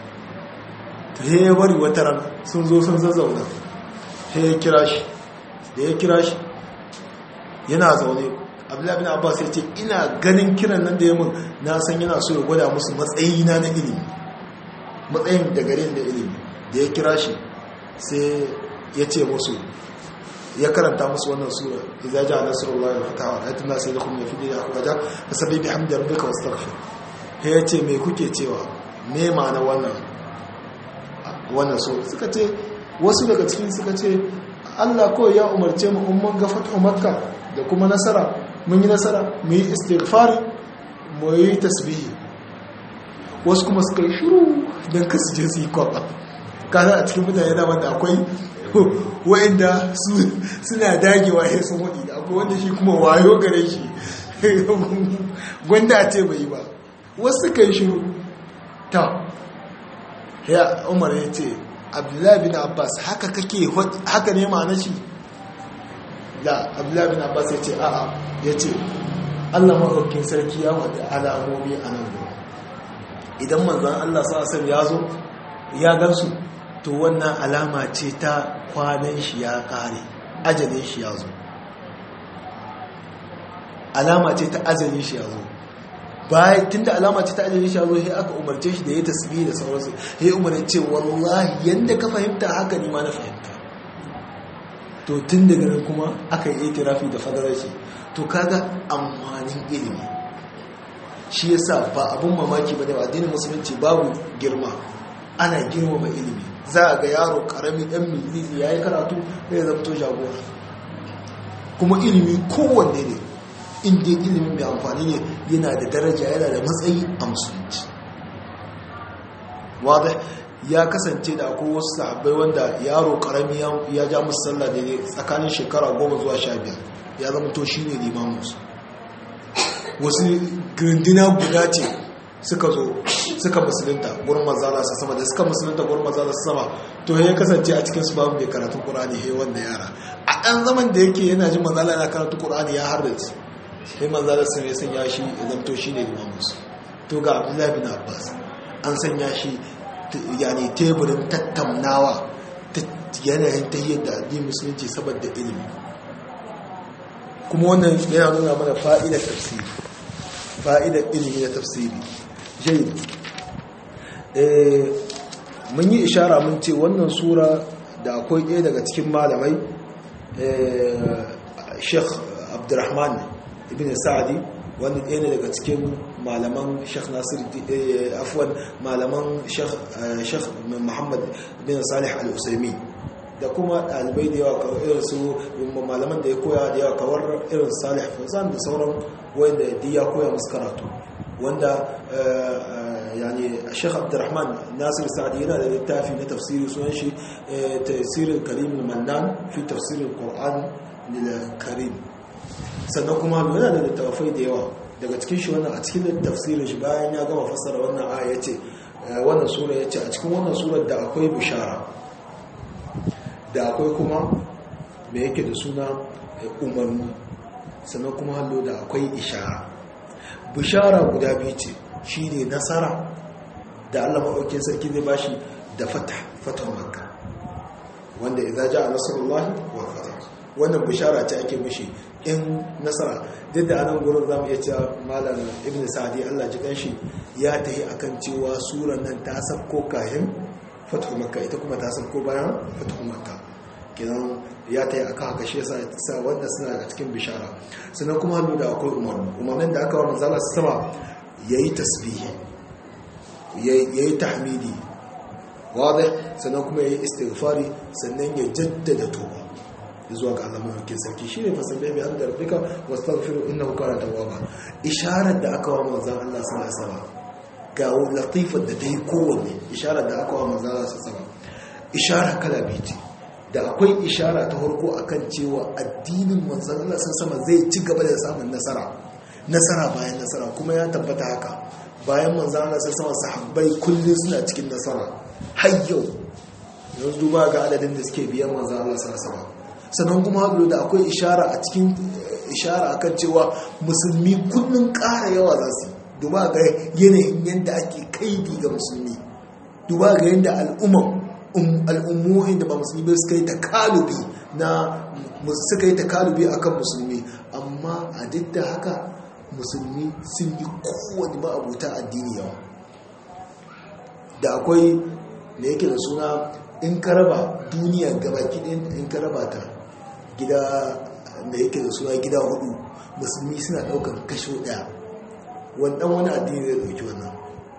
to he ya bari wata ran sun zo sun zazzauna he ya kira shi da ya kira shi yana zaune abdullahi bin abbas ya ce ina ganin kiran nan da ya mun na san yana so ya gwada musu matsayina na ilimi matsayin da garin da ilimi da ya kira shi sai ya ce musu ya karanta musu wannan sura idza ja'a nasrullahi wal fatahu wa ayatun nas yadkhulun fi dinillahi afwaja fasabbi bihamdi rabbika wastaghfir he ya ce me kuke cewa me ma'ana wannan wannan sura suka ce wasu daga cikin suka ce Allah ko ya umarce mu umman ga fatu makka da kuma nasara mun yi nasara mu yi istighfari mu yi tasbihi wasu kuma suka yi shiru don kasu je su yi kwaba kada a cikin mutane dama da akwai wa'inda suna dagewa ya sun waɗi da akwai wanda shi kuma wayo gare shi gwanda ce bai ba wasu suka yi shiru ta ya umar ya ce abdullahi bin abbas haka kake haka ne ma'ana shi da abdullahi bin abbas ya ce a'a ya ce allah maɗaukin sarki ya wadda alamomi a nan gaba idan manzan allah sa'asar ya zo ya gansu to wannan alama ce ta kwanan shi ya ƙare ajalin shi ya zo alama ce ta ajalin shi ya zo bayan tun da alama ce ta ajalin shi ya zo sai aka umarce shi da ya tasbi da sauransu sai umarce ce wallahi yadda ka fahimta haka ni ma na fahimta to tun daga nan kuma aka yi itirafi da fadarar shi to kaga amfanin ilimi shi yasa ba abun mamaki bane ba addinin musulunci babu girma ana girmama ilimi za a ga yaro karami dan milili yayi karatu zai zamto jagora kuma ilimi kowanne ne inda ilimin mai amfani ne yana da daraja yana da matsayi a musulunci wadda ya kasance da akwai wasu sahabbai wanda yaro karami ya ja musu sallah da tsakanin shekara goma zuwa sha biyar ya zama to shi ne limaminsu wasu grindina guda ce suka zo suka musulunta gurin mazala su sama da suka musulunta gurin mazala su sama to ya kasance a cikin su babu mai karatun qur'ani he wanda yara a ɗan zaman da yake yana jin mazala na karatun qur'ani ya harrace sai mazala sun ya sanya shi ya zamto shi ne limaminsu to ga abdullahi bin abbas an sanya shi yani teburin tattaunawa ta yanayin ta yadda addinin musulunci saboda ilimi kuma wannan yana nuna mana fa'idar tafsiri fa'idar ilimi na tafsiri jai mun yi ishara mun ce wannan sura da akwai ɗaya daga cikin malamai sheikh abdurrahman ibn sa'adi wanda ɗaya ne daga cikin malaman sheikh nasir afwan malaman sheikh muhammad bin salih al-usaimi da kuma ɗalibai da yawa kawai irin su malaman da ya koya da yawa kawar irin salih fazan da sauran wanda ya koya musu karatu wanda yani sheikh abdurrahman nasir sa'adi yana da littafi na tafsiri sunan shi tafsirin karim mannan fi tafsirin qur'an lil karim sannan kuma yana da littafai da yawa daga cikin shi wannan a cikin tafsirin shi bayan ya gama fassara wannan aya yace wannan sura yace a cikin wannan surar da akwai bishara da akwai kuma me yake da suna umarni sannan kuma hallo da akwai ishara bishara guda biyu ce shine nasara da Allah maɗaukin sarki zai bashi da fata fata makka wanda idza jaa nasrullahi wa fatah wannan bishara ce ake mishi in nasara duk da anan gurin zamu iya cewa malam ibnu sa'di Allah ji kanshi ya tahi akan cewa suran nan ta sabko kahin fatu makka ita kuma ta sabko bayan fatu makka kenan ya tahi akan haka shi yasa sa wanda suna daga cikin bishara sannan kuma hannu da akwai umarni umarnin da aka wa manzala sama yayi tasbihi yayi tahmidi wadih sannan kuma yayi istighfari sannan ya jaddada tuba zuwa ga Allah mafi sarki shi ne fasabbe bi an da rabbika wastaghfiru innahu kana tawwaba isharar da aka wa manzon Allah sallallahu alaihi wasallam ga latifar da dai kowanne isharar da aka wa manzon Allah sallallahu alaihi wasallam isharar kala biyu da akwai ishara ta farko akan cewa addinin manzon Allah sallallahu alaihi zai ci gaba da samun nasara nasara bayan nasara kuma ya tabbata haka bayan manzon Allah sallallahu alaihi sahabbai kullun suna cikin nasara har yau yanzu duba ga adadin da suke biyan manzon Allah sallallahu alaihi wasallam sannan kuma haɗu da akwai ishara a cikin ishara akan cewa musulmi kullum ƙara yawa za su duba ga yanayin yadda ake kaidi ga musulmi duba ga yadda al'ummohin da ba musulmi bai suka yi takalubi na suka yi takalubi akan musulmi amma a duk da haka musulmi sun yi kowane ma'abuta addini yawa da akwai da yake da suna in ka raba duniya gabaki ɗin in ka raba ta gida da yake da suna gida hudu musulmi suna daukar kasho daya wannan wani addini zai dauki wannan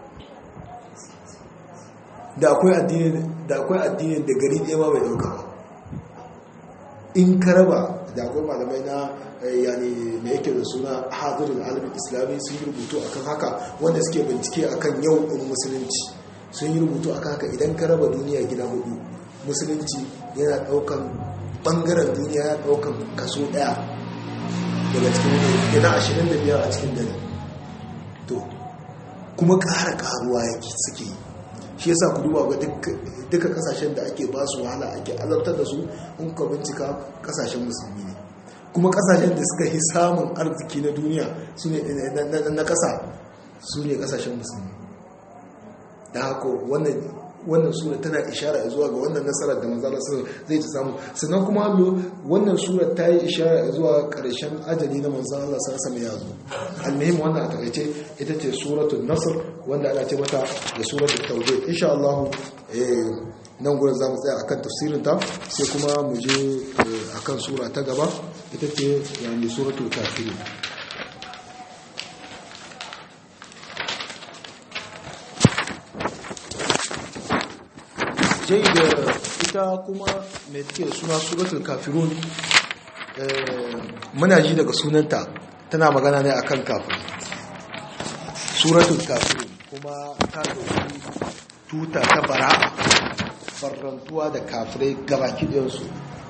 da akwai addini da akwai addini da gari ɗaya ma bai dauka ba in ka raba da akwai malamai na yani da yake da suna hadirin alamin islami sun yi rubutu akan haka wanda suke bincike akan yau ɗin musulunci sun yi rubutu akan haka idan ka raba duniya gida hudu musulunci yana daukan bangaren duniya ya daukan kaso daya daga cikin yana ashirin da biyar a cikin dare to kuma ƙara ƙaruwa yake suke yi shi yasa ku duba ga duka kasashen da ake ba su wahala ake azabtar da su in ka bincika kasashen musulmi ne kuma kasashen da suka yi samun arziki na duniya su ne na kasa su ne kasashen musulmi da haka wannan wannan sura tana ishara zuwa ga wannan nasarar da manzala zai ta samu sannan kuma hallo wannan sura ta yi ishara zuwa karshen ajali na manzala Allah sarsa mai yazo almuhim wannan a takaice ita ce suratul nasr wanda ana ce mata da suratul tawbah insha Allah nan gurin zamu tsaya akan tafsirin ta sai kuma mu je akan sura ta gaba ita ce yani suratul kafirun jai da ita kuma mai take da suna suratul kafirun muna ji daga sunanta tana magana ne akan kafin suratul kafirun kuma ta dauki tuta ta bara'a farrantuwa da kafirai gabaki ɗayansu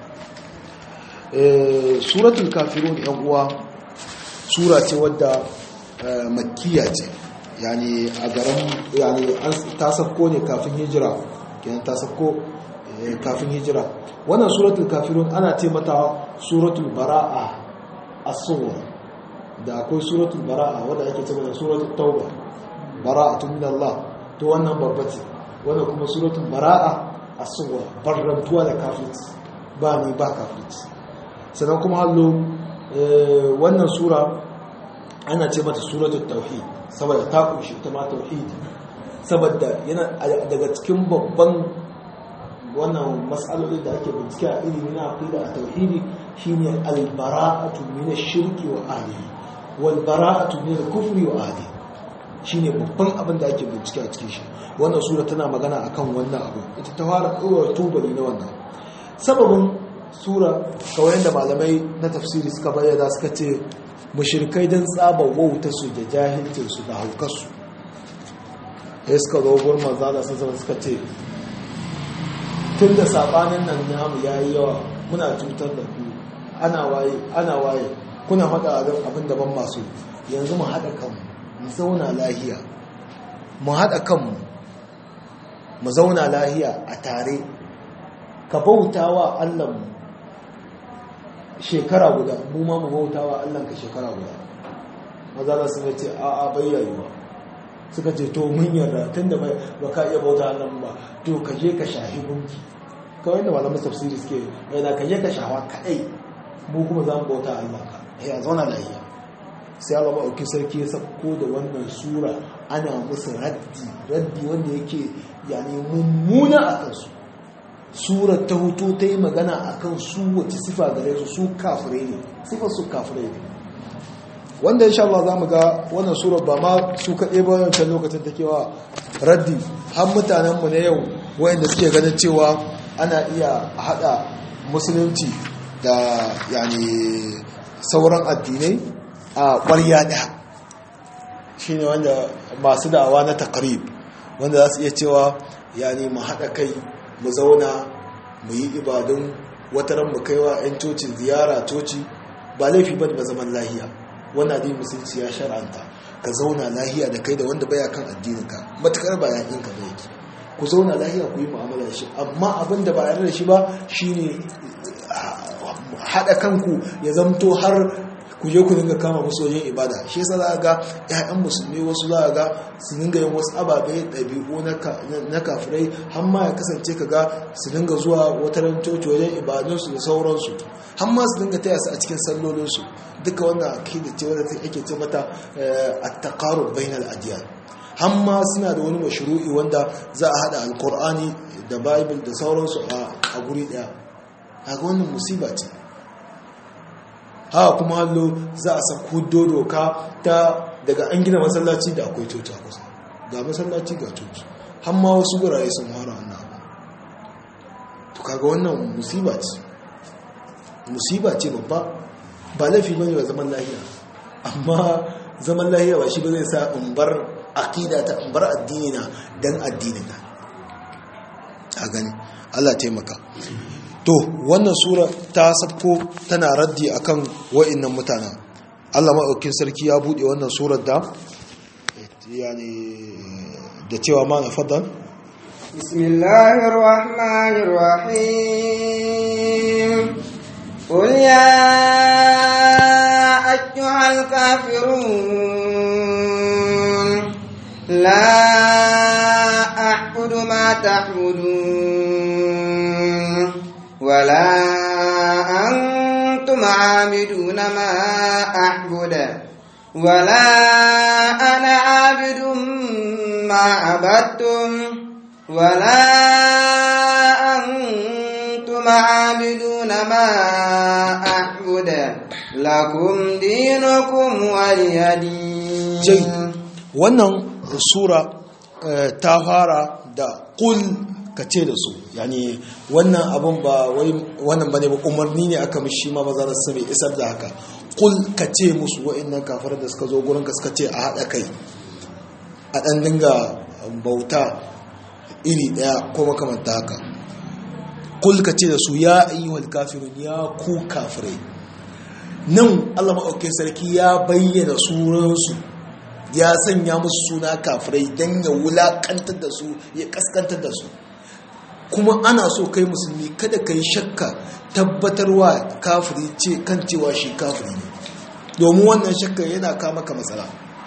suratul kafirun yan uwa sura ce wadda makkiya ce yani a garin yani ta safko ne kafin hijira kenan ta safko kafin hijira wannan suratul kafirun ana ce mata suratul bara'a as-sughra da akwai suratul bara'a wadda ake ce mata suratul tauba bara'atun min Allah to wannan babba ce wannan kuma suratul bara'a as-sughra barrantuwa da kafirci ba ni ba kafirci sannan kuma hallo wannan sura ana ce mata suratul tauhid saboda ta kunshi ta ma tauhid saboda yana daga cikin babban wannan matsaloli da ake bincike a ilimi na aqida a tauhidi shine al-bara'atu min ash-shirki wa ahlihi wal bara'atu min al-kufri wa ahlihi shine babban abin da ake bincike a cikin shi wannan sura tana magana akan wannan abu ita ta fara ɗora tubali na wannan sababin sura kawai da malamai na tafsiri suka bayyana suka ce mushrikai dan tsaba wauta su da jahilcin su da haukarsu ya suka zo gurin manzo da sun suka ce tun da sabanin nan namu yayi yawa muna cutar da ku ana waye ana waye kuna faɗa abin da ban masu yanzu mu haɗa kanmu mu zauna lahiya mu haɗa kanmu mu zauna lahiya a tare ka bauta wa allahnmu shekara guda mu ma mu bauta wa allahnka shekara guda maza da suka ce a a bayyayuwa suka ce to mun yarda tun da ba ka iya bauta allahnmu ba to ka je ka shahi gunki kawai da malamin tafsiri suke yana ka je ka shawa kaɗai mu kuma za mu bauta allahnka ya zauna lahiya sai Allah maɗauki sarki ya sako da wannan sura ana musu raddi raddi wanda yake yani mummuna a kansu surar ta hutu ta yi magana a kan su wace sifa gare su su kafirai ne sifar su kafirai ne wanda insha Allah za mu ga wannan surar ba ma su kaɗe ba wancan lokacin take wa raddi har mutanenmu na yau wayanda suke ganin cewa ana iya haɗa musulunci da yani sauran addinai a ƙwarya ɗaya shi ne wanda masu da'awa na takarib wanda za su iya cewa yani mu haɗa kai mu zauna mu yi ibadun wataran mu kaiwa 'yan cocin ziyara coci ba laifi ba ba zaman lahiya wannan addinin musulunci ya shar'anta ka zauna lahiya da kai da wanda baya kan addininka matukar ba yakin ka ba yake ku zauna lahiya ku yi mu'amala da shi amma abin da ba yarda da shi ba shine haɗa kanku ya zamto har ku je ku dinga kama musu wajen ibada shi yasa za ga ƴaƴan musulmi wasu za ga su dinga yin wasu ababe ɗabi'u na kafirai har ma ya kasance ka ga su dinga zuwa wata coci wajen ibadunsu da sauransu har ma su dinga taya su a cikin sallolinsu duka wannan akida ce wadda ake ce mata at-taqarrub bainal adyan har ma suna da wani mashru'i wanda za a hada alqur'ani da bible da sauransu a guri daya kaga wannan musiba ce haka kuma hallo za a sako doka ta daga an gina masallaci da akwai coci a kusa ga masallaci ga coci har ma wasu gurare sun fara wannan abu to kaga wannan musiba ce musiba ce babba ba laifi bane ba zaman lahiya amma zaman lahiya ba shi ba zai sa in bar aqida ta in bar addini na dan addinin na a gani Allah taimaka to wannan sura ta sabko tana raddi akan wa'annan mutanen Allah maɗaukin sarki ya buɗe wannan surar da yani da cewa ma na faddal bismillahir rahmanir rahim qul ya ayyuhal kafirun la a'budu ma ta'budun ولا أنتم عابدون ما أعبد ولا أنا عابد ما عبدتم ولا أنتم عابدون ما أعبد لكم دينكم ولي دين جيد wannan sura ta fara da kul ka ce da su yani wannan abun ba wai wannan bane ba umarni ne aka mishi ma maza da sami isar da haka kul ka ce musu wa'annan kafar da suka zo gurin ka suka ce a haɗa kai a ɗan dinga bauta iri daya ko makamanta haka kul ka ce da su ya ayyuhal kafirun ya ku kafirai nan Allah maɗaukin sarki ya bayyana sunansu ya sanya musu suna kafirai don ya wulaƙantar da su ya ƙaskantar da su kuma ana so kai musulmi kada ka yi shakka tabbatarwa kafiri ce kan cewa shi kafiri ne domin wannan shakka yana kama ka matsala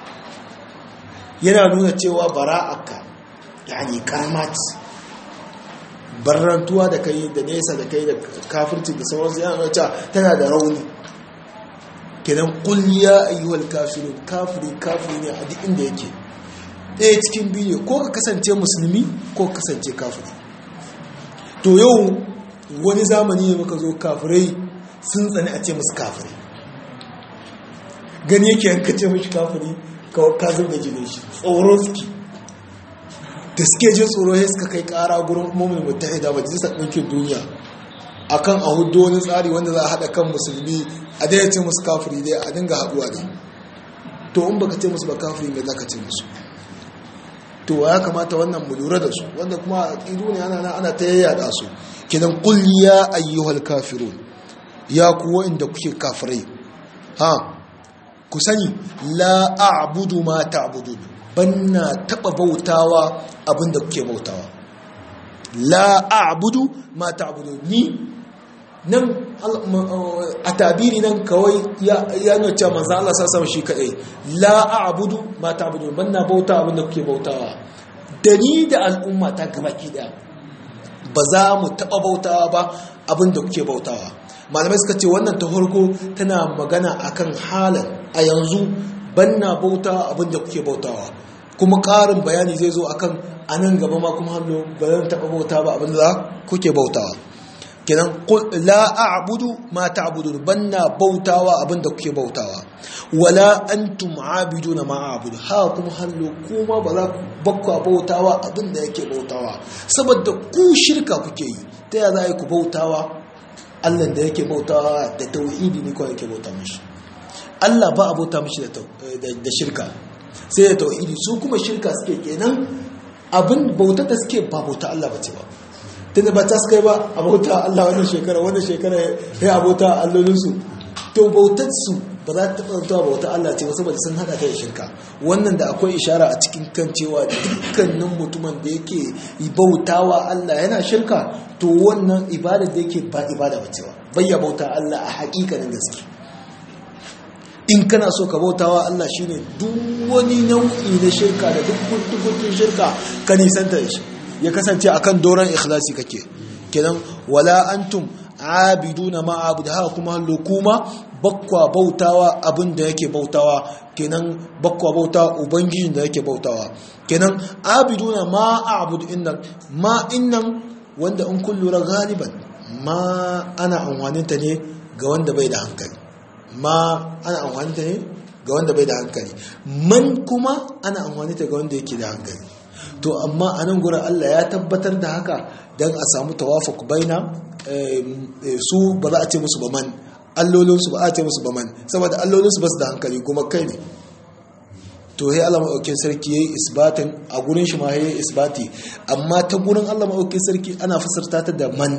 yana nuna cewa bara'aka yani karamat barrantuwa da kai da nesa da kai da kafirci da sauransu yana nuna cewa tana da rauni kenan kul ya ayyuhal kafirun kafiri kafiri ne a duk inda yake ɗaya cikin biyu ko ka kasance musulmi ko ka kasance kafiri to yau wani zamani ne muka zo kafirai sun tsani a ce musu kafirai gani yake yanka ce mashi kafiri ka zub da jinin shi tsoron suke da suke jin tsoro ya suka kai kara gurin umarmin mutahida majalisar ɗinkin duniya akan a hudu wani tsari wanda za a haɗa kan musulmi a daina ce musu kafiri dai a dinga haɗuwa ne to in baka ce musu ba kafiri mai za ka ce musu to ya kamata wannan mu lura da su wanda kuma ido ne ana ana ta yayyada su kidan qul ya ayyuhal kafirun ya ku wanda kuke kafirai ha ku sani la a'budu ma ta'budun banna taba bautawa abinda kuke bautawa la a'budu ma ta'budun ni nan a tabiri nan kawai ya nuna cewa manzan Allah sassa shi kaɗai la a'budu ma ta'budu banna bauta abinda kuke bautawa da ni da al'umma ta gabaki ɗaya ba za mu taɓa bautawa ba abinda kuke bautawa malamai suka ce wannan ta farko tana magana akan halin a yanzu banna bauta abinda kuke bautawa kuma ƙarin bayani zai zo akan a nan gaba ma kuma hannu ba zan taɓa bauta ba abinda kuke bautawa kenan la a'budu ma ta'budun banna bautawa abinda kuke bautawa wala antum abiduna ma a'budu ha kuma hallo kuma ba za ku bakwa bautawa abinda yake bautawa saboda ku shirka kuke yi ta ya za ku bautawa Allah da yake bautawa da tauhidi ne kawai yake bauta mishi Allah ba a bauta mishi da shirka sai da tauhidi su kuma shirka suke kenan abin bautar da suke ba bauta Allah ba ce ba tunda ba ta suka yi ba a bauta Allah wannan shekara wannan shekara ya abota allolinsu to bautar su ba za ta taɓa bauta Allah ce wasu saboda sun haɗa ta da shirka wannan da akwai ishara a cikin kan cewa dukkanin mutumin da yake bautawa Allah yana shirka to wannan ibada da yake ba ibada ba cewa bayya bauta Allah a haƙiƙanin gaske in kana so ka bautawa Allah shine duk wani nau'i na shirka da duk kuntun shirka ka nisanta da shi ya kasance akan doron ikhlasi kake kenan wala antum abiduna ma abudu haka kuma lokuma bakwa bautawa abin da yake bautawa kenan bakwa bautawa ubangijin da yake bautawa kenan abiduna ma abudu innan ma innan wanda in kun lura galiban ma ana amfaninta ne ga wanda bai da hankali ma ana amfaninta ne ga wanda bai da hankali man kuma ana amfaninta ga wanda yake da hankali to amma a nan gurin Allah ya tabbatar da haka don a samu tawafuk baina su ba za a ce musu ba man allolinsu ba a ce musu ba man saboda allolinsu ba su da hankali kuma kai ne to ya Allah maɗaukin sarki ya yi isbatin a gurin shi ma ya yi isbati amma ta gurin Allah maɗaukin sarki ana fasarta ta da man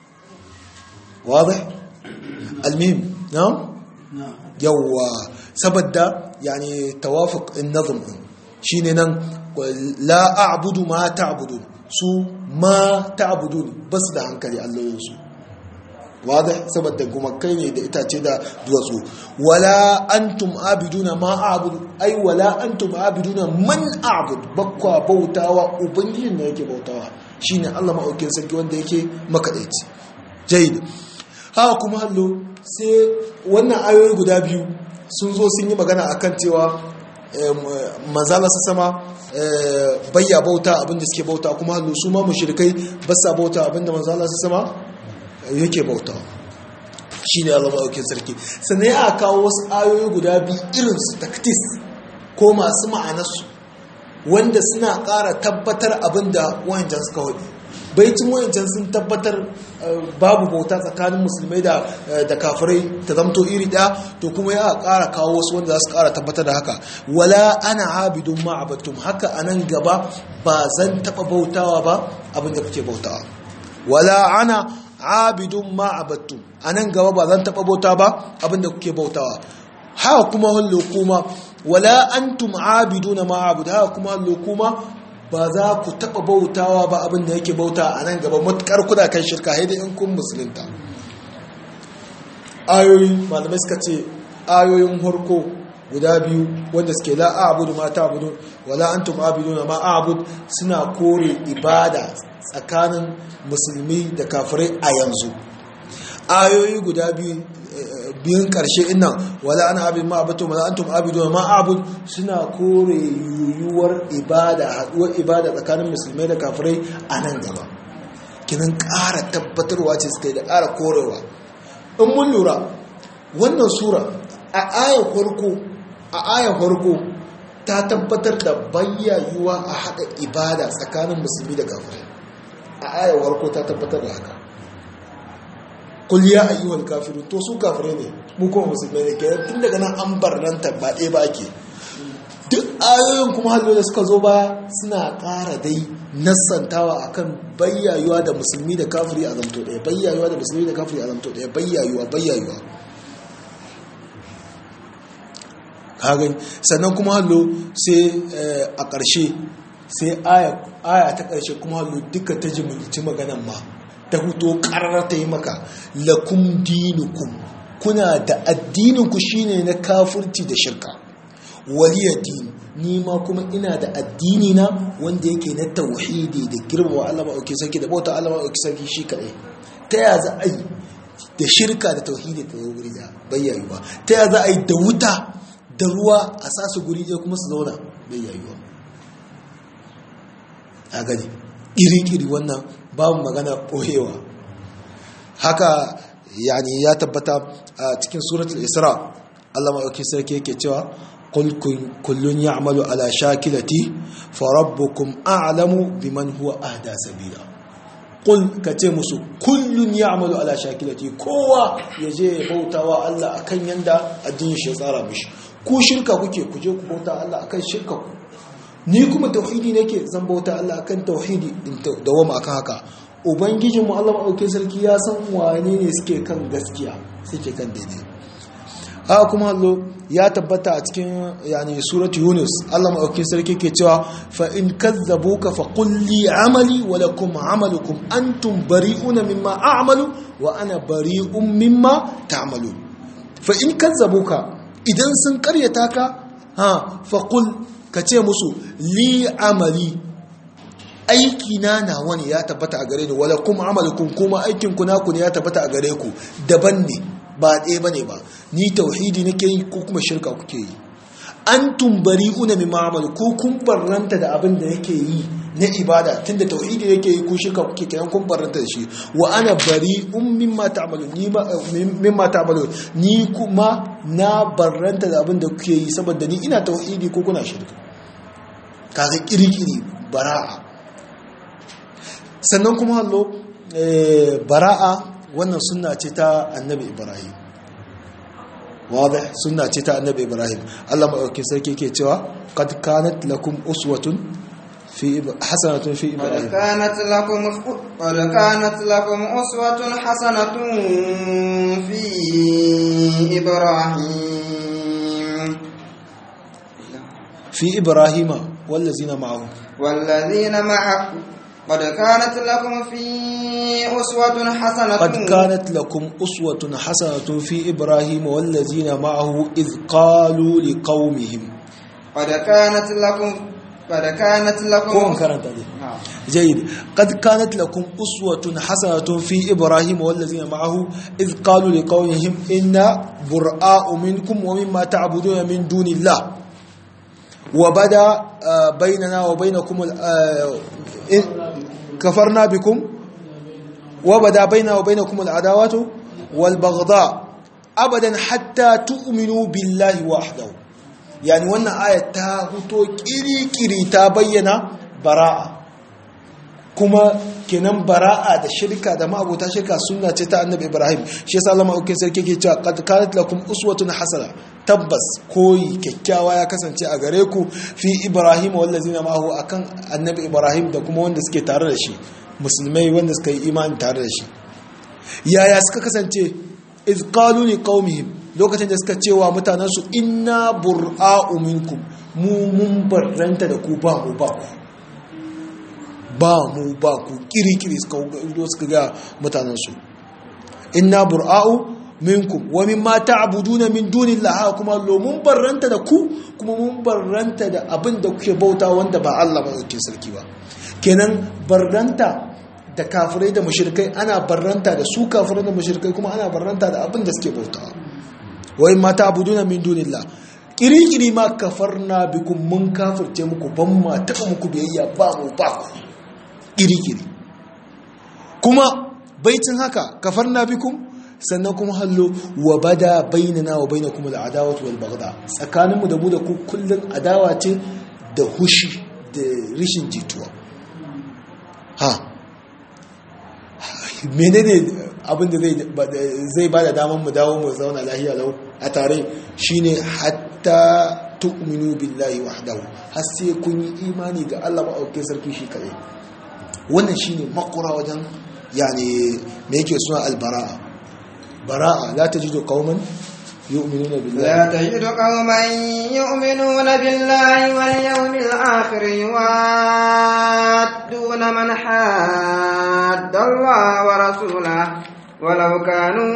wadda almihim na yawwa saboda yani tawafuk in nazum shine nan la a'budu ma ta'budun su ma ta'budun bas da hankali allolinsu wadda saboda gumakai ne da itace da duwatsu wala antum abiduna ma a'budu ai wala antum abiduna man a'bud bakwa bautawa ubangijin da yake bautawa shine Allah maɗaukin sarki wanda yake makadaici jayyid haka kuma hallo sai wannan ayoyi guda biyu sun zo sun yi magana akan cewa manzala su sama bayya bauta abinda suke bauta kuma hallo su ma mushrikai ba sa bauta abinda manzala su sama yake bauta shi ne Allah maɗaukin sarki sannan ya kawo wasu ayoyi guda biyu irinsu taktis ko masu ma'anarsu wanda suna ƙara tabbatar abinda wahancan suka hudu baitin wayancan sun tabbatar babu bauta tsakanin musulmai da da kafirai ta zamto iri daya to kuma ya ƙara kawo wasu wanda za su ƙara tabbatar da haka wala ana abidun ma abattum haka anan gaba ba zan taɓa bautawa ba abinda kuke bautawa wala ana abidun ma abattum anan gaba ba zan taɓa bauta ba abinda kuke bautawa haka kuma hallo kuma wala antum abiduna ma abud haka kuma hallo kuma ba za ku taɓa bautawa ba abin da yake bauta a nan gaba matuƙar kuna kan shirka haidai in kun musulunta ayoyi malamai suka ce ayoyin harko guda biyu wanda suke la a'budu ma ta'budu wala antum abiduna ma a'bud suna kore ibada tsakanin musulmi da kafirai a yanzu ayoyi guda biyu biyun karshe innan wala ana abin ma abatu wala antum abidun ma abud suna kore yuyuwar ibada haduwar ibada tsakanin musulmai da kafirai a nan gaba kinan ƙara tabbatarwa ce suka yi da ƙara korewa in mun lura wannan sura a ayan farko a ayan farko ta tabbatar da bayyayuwa a haɗa ibada tsakanin musulmi da kafirai a ayan farko ta tabbatar da haka kul ya ayyuhal kafirun to su kafirai ne mu kuma musulmai ne kenan tun daga nan an barranta ba ɗaya ba ke duk ayoyin kuma hallo da suka zo ba suna ƙara dai nassantawa akan bayyayuwa da musulmi da kafiri a zamto ɗaya bayyayuwa da musulmi da kafiri a zamto ɗaya bayyayuwa bayyayuwa kagan sannan kuma hallo sai a ƙarshe sai aya ta ƙarshe kuma hallo duka ta jimilci maganan ma ta huto ƙarar ta yi maka lakum dinukum kuna da addininku shine na kafirci da shirka waliya din ni ma kuma ina da addini na wanda yake na tauhidi da girmama Allah ma'auki sarki da bauta Allah ma'auki sarki shi kaɗai ta ya za a yi da shirka da tauhidi ta zo guri da bayyayuwa ta ya za a yi da wuta da ruwa a sa su guri ɗaya kuma su zauna bayyayuwa a gani iri-iri wannan babu magana ɓoyewa haka yani ya tabbata a cikin suratul isra Allah maɗauki sarki yake cewa kullun ya'malu ala shakilati fa rabbukum a'lamu biman huwa ahda sabila qul kace musu kullun ya'malu ala shakilati kowa yaje ya bautawa Allah akan yanda addinin shi ya tsara mishi ku shirka kuke kuje ku bauta Allah akan shirka ku ni kuma tauhidi nake zan bauta Allah akan tauhidi in dawama akan haka ubangijin mu Allah maɗauke sarki ya san wane ne suke kan gaskiya suke kan daidai haka kuma allo ya tabbata a cikin yani surat yunus Allah maɗauke sarki ke cewa fa in kazzabuka fa qul li amali wa lakum amalukum antum bari'una mimma a'malu wa ana bari'un mimma ta'malun fa in kazzabuka idan sun karyata ka ha fa qul ka ce musu li amali aiki na nawa ne ya tabbata a gare ni wala kuma amalukum kuma aikin ku naku ne ya tabbata a gare ku daban ne ba ɗaya bane ba ni tauhidi nake yi ko kuma shirka kuke yi antum bari'una mimma amalu ko kun barranta da abin da yake yi na ibada tunda tauhidi yake yi ko shirka kuke kiran kun barranta da shi wa ana bari'un mimma ta'malu ni ma mimma ta'malu ni kuma na barranta da abin da kuke yi saboda ni ina tauhidi ko kuna shirka kaga kirkiri bara'a sannan kuma hallo bara'a wannan sunna ce ta annabi ibrahim wadih sunna ce ta annabi ibrahim Allah madaukakin sarki yake cewa qad kanat lakum uswatun fi hasanatun fi ibrahim kanat lakum qad kanat lakum uswatun hasanatun fi ibrahim fi ibrahima wallazina ma'ahu wallazina ma'ahu قد كانت لكم في أسوة حسنة قد كانت لكم أسوة حسنة في إبراهيم والذين معه إذ قالوا لقومهم قد كانت لكم قد كانت لكم كون كانت هذه جيد قد كانت لكم أسوة حسنة في إبراهيم والذين معه إذ قالوا لقومهم إنا براء منكم ومما تعبدون من دون الله وبدا بيننا وبينكم كفرنا بكم وبدا بيننا وبينكم العداوة والبغضاء أبدا حتى تؤمنوا بالله وحده يعني وانا آية تاهتو كيري كيري تابينا براءة kuma kenan bara'a da shirka da ma'abuta shirka sunna ce ta annabi ibrahim shi yasa Allah ma'aukin sarki ke cewa qad kanat lakum uswatun hasana tabbas koyi kyakkyawa ya kasance a gare ku fi ibrahim wallazina ma'ahu akan annabi ibrahim da kuma wanda suke tare da shi musulmai wanda suka yi imani tare da shi yaya suka kasance iz qalu li qaumihim lokacin da suka cewa mutanen su inna bura'u minkum mu mun barranta da ku ba mu ba ku ba mu ba ku kirikiri suka zo suka ga mutanen su inna bura'u minkum wa mimma ta'buduna min dunillahi kuma lo mun barranta da ku kuma mun barranta da abin da kuke bauta wanda ba Allah ba yake sarki ba kenan barranta da kafirai da mushrikai ana barranta da su kafirai da mushrikai kuma ana barranta da abin da suke bauta wa mimma ta'buduna min dunillahi kirikiri ma kafarna bikum mun kafirce muku ban ma taɓa muku biyayya ba mu ba ku kirikiri kuma baitin haka kafarna bikum sannan kuma hallo wa bada bainana wa bainakum al'adawatu wal baghda tsakaninmu da mu da ku kullun adawa ce da hushi da rishin jituwa ha menene abinda zai ba da damar mu dawo mu zauna lahiya lau a tare shine hatta tu'minu billahi wahdahu har sai kun yi imani ga Allah ba auke sarki shi kadai wannan shine makura wajen yani me yake suna albara'a bara'a la tajidu qauman yu'minuna billahi لا تجد قوما يؤمنون بالله واليوم الآخر يوادون من حاد الله ورسوله ولو كانوا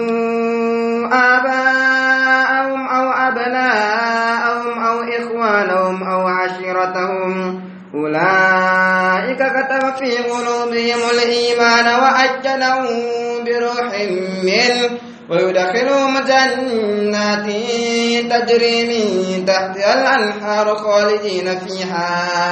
آباءهم أو أبناءهم أو إخوانهم أو عشيرتهم أولئك كتب في قلوبهم الإيمان وأجلهم بروح منه ويدخلهم جنات تجري من تحتها الأنهار خالدين فيها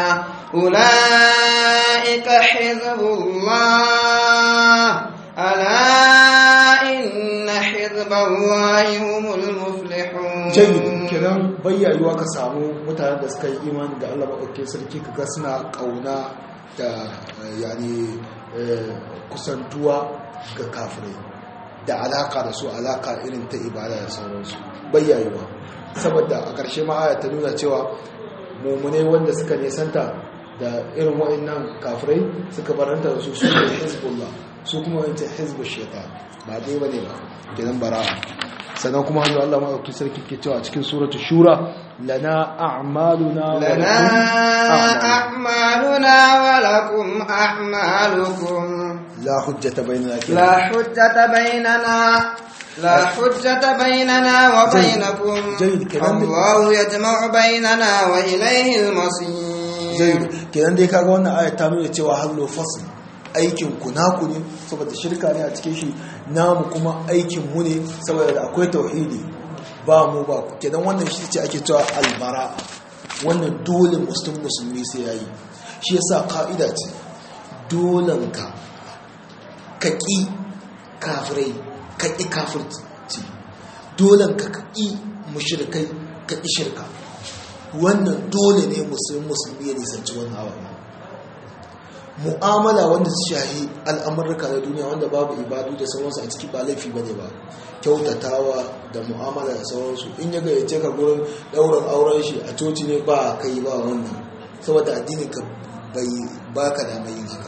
أولئك حزب الله ألا إن حزب الله هم المفلحون jayyid kenan bayyayuwa ka samu mutanen da suka yi imani da Allah maɗauke sarki kaga suna ƙauna da yani kusantuwa ga kafirai da alaka da su alaka irin ta ibada da sauransu bayyayuwa saboda a ƙarshe ma aya ta nuna cewa mummune wanda suka nesanta da irin wa'annan kafirai suka baranta da su su ne hezbollah su kuma wancan hezbollah shaitan ba dai bane ba gidan bara'a sannan kuma hannu Allah maɗauki sarki ke cewa cikin suratu shura lana a'maluna wa لنا أعمالنا ولكم أعمالكم la hujjata bainana لا حجة بيننا لا حجة بيننا وبينكم جيد، كلام- الله يجمع بيننا وإليه المصير zai kenan dai kaga wannan ayat ta nuna cewa hallo fasl aikin ku naku ne saboda shirka ne a cikin shi namu kuma aikin mu ne saboda da akwai tauhidi ba mu ba ku kenan wannan shi ce ake cewa albara wannan dole muslim musulmi sai yayi shi yasa ka'ida ce dolanka ka ƙi kafirai ka ƙi kafirci dolanka ka ƙi mushrikai ka ƙi shirka wannan dole ne musulmi musulmi ya nisanci wannan abu mu'amala wanda su shahi al'amurka na duniya wanda babu ibadu da sauransu a ciki ba laifi ba ne ba kyautatawa da mu'amala da sauransu in ya gayyace ka gurin ɗaurin auren shi a coci ne ba kai ba wannan saboda addinin ka bai baka da mai yin haka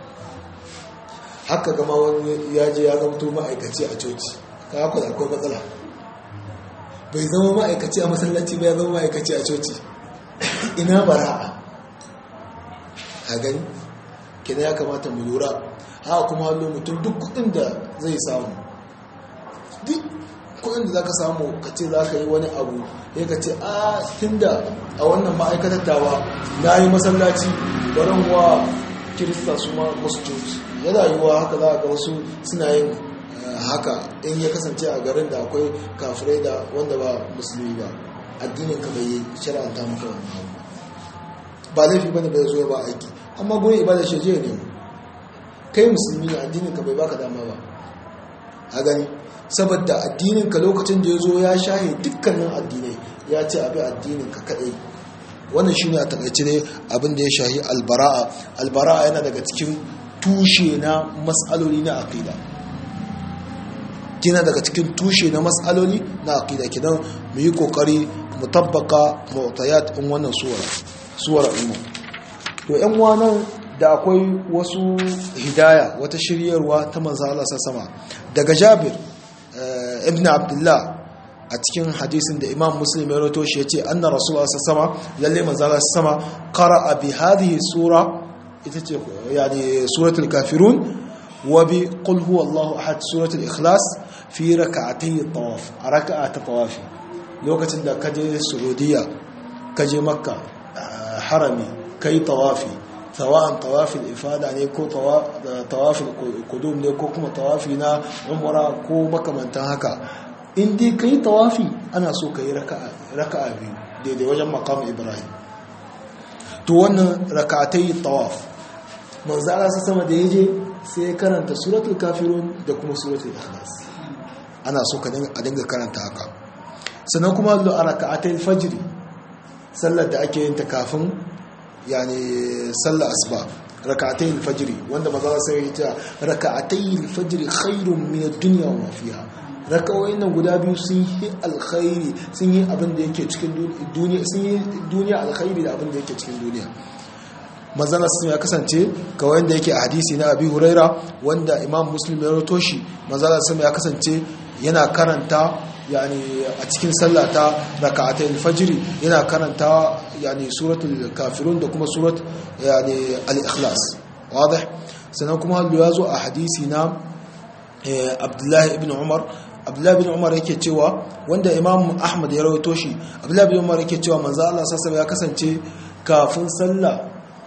haka gama wani ya je ya zamto ma'aikaci a coci ka haka da akwai matsala bai zama ma'aikaci a masallaci ba ya zama ma'aikaci a coci ina bara'a a gani kina ya kamata mu lura haka kuma hallo mutum duk kudin da zai samu duk kudin da za ka samu ka ce za ka yi wani abu ya ka ce a tunda a wannan ma'aikatar tawa na yi masallaci barin wa kirista su ma wasu coci yana yiwuwa haka za a ga wasu suna yin haka in ya kasance a garin da akwai kafirai da wanda ba musulmi ba addinin ka bai shari'anta maka wannan abu ba laifi bane bai zo ya ba aiki amma gurin ibada shi je ne kai musulmi ne addinin ka bai baka dama ba a gani saboda addinin ka lokacin da ya zo ya shahe dukkanin addinai ya ce abi addinin ka kadai wannan shine a takaice ne abin da ya shahi albara'a albara'a yana daga cikin tushe na mas'aloli na aqida kina daga cikin tushe na mas'aloli na aqida kidan mu yi kokari mu tabbaka mu'tayat in wannan suwara suwara ummu to yan wannan da akwai wasu hidaya wata shiryarwa ta manzo Allah sama daga Jabir ibn Abdullah a cikin hadisin da Imam Muslim ya rawaito shi yace anna Rasulullah sama lalle manzo Allah sama qara'a bi hadhihi sura ita ce yani suratul kafirun wa bi qul huwallahu ahad suratul ikhlas fi rak'atay tawaf a raka'a ta tawafi lokacin da kaje Saudiya kaje Makka harami kai tawafi sawa'an tawafin ifada ne ko tawafin kudum ne ko kuma tawafi na umara ko makamantan haka in dai ka yi tawafi ana so ka yi raka'a biyu daidai wajen makam ibrahim to wannan raka'atai tawaf manzara su sama da ya je sai karanta suratul kafirun da kuma suratul ikhlas ana so ka a dinga karanta haka sannan kuma a raka'atai fajiri sallar da ake yin ta kafin yani sallar asuba rak'atay al-fajr wanda maza sai ya ce rak'atay al-fajr khairun min ad-dunya wa fiha rakawoyin nan guda biyu sun yi alkhairi sun yi abin da yake cikin duniya sun yi duniya alkhairi da abin da yake cikin duniya manzana sun ya kasance kawai da yake a hadisi na abi huraira wanda imam muslim ya rato shi manzana sun ya kasance yana karanta yani a cikin sallata raka'atai alfajiri yana karanta yani suratul kafirun da kuma surat yani al-ikhlas wadih sannan kuma hallu ya zo a hadisi na abdullahi ibn umar abdullahi ibn umar yake cewa wanda imam ahmad ya rawaito shi abdullahi ibn umar yake cewa manzo Allah sallallahu ya kasance kafin sallah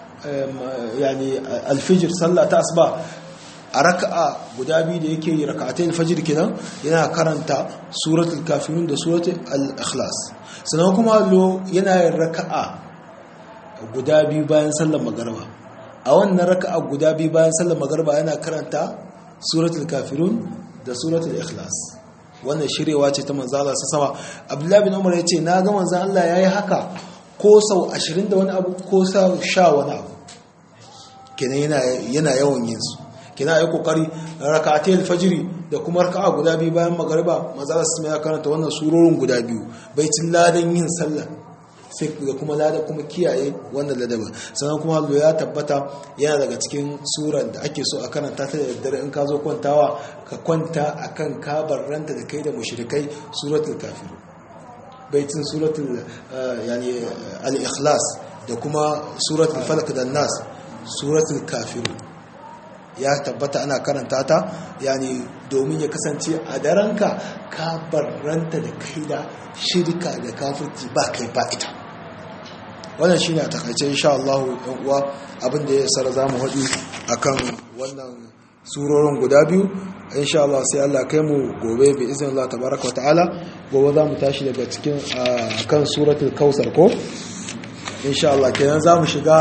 yani alfijir sallah ta asuba a raka'a guda biyu da yake yi raka'atai alfajir kenan yana karanta suratul kafirun da suratul al-ikhlas sannan kuma lo yana yin raka'a guda biyu bayan sallar magariba a wannan raka'a guda biyu bayan sallar magariba yana karanta suratul kafirun da suratul ikhlas wannan shirewa ce ta manzo Allah sama Abdullahi bin Umar yace na ga manzo Allah yayi haka ko sau 20 da wani abu ko sau sha wani abu kenan yana yana yawan yin su kina yi kokari rak'atai alfajiri da kuma raka'a guda biyu bayan magariba manzo Allah sama ya karanta wannan surorin guda biyu baitin ladan yin sallah sai da kuma lada kuma kiyaye wannan ladabin sannan kuma hallo ya tabbata yana daga cikin surar da ake so a karanta ta da daddare in ka zo kwantawa ka kwanta akan kabar ranta da kai da mushrikai suratul kafir baitin suratul yani al-ikhlas da kuma suratul falaq da nas suratul kafir ya tabbata ana karanta ta yani domin ya kasance a daranka ka barranta da kai da shirka da kafirci ba kai ba ita wannan shine a takaice insha Allah ɗan uwa abinda ya sara zamu haɗu akan wannan surorin guda biyu insha Allah sai Allah kai mu gobe bi izinin Allah tabaraka ta'ala gobe zamu tashi daga cikin kan suratul kausar ko insha Allah kenan zamu shiga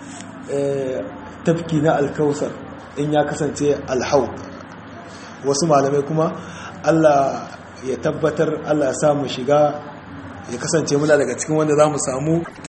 tafki na alkausar in ya kasance alhau wasu malamai kuma Allah ya tabbatar Allah ya samu shiga ya kasance muna daga cikin wanda za mu samu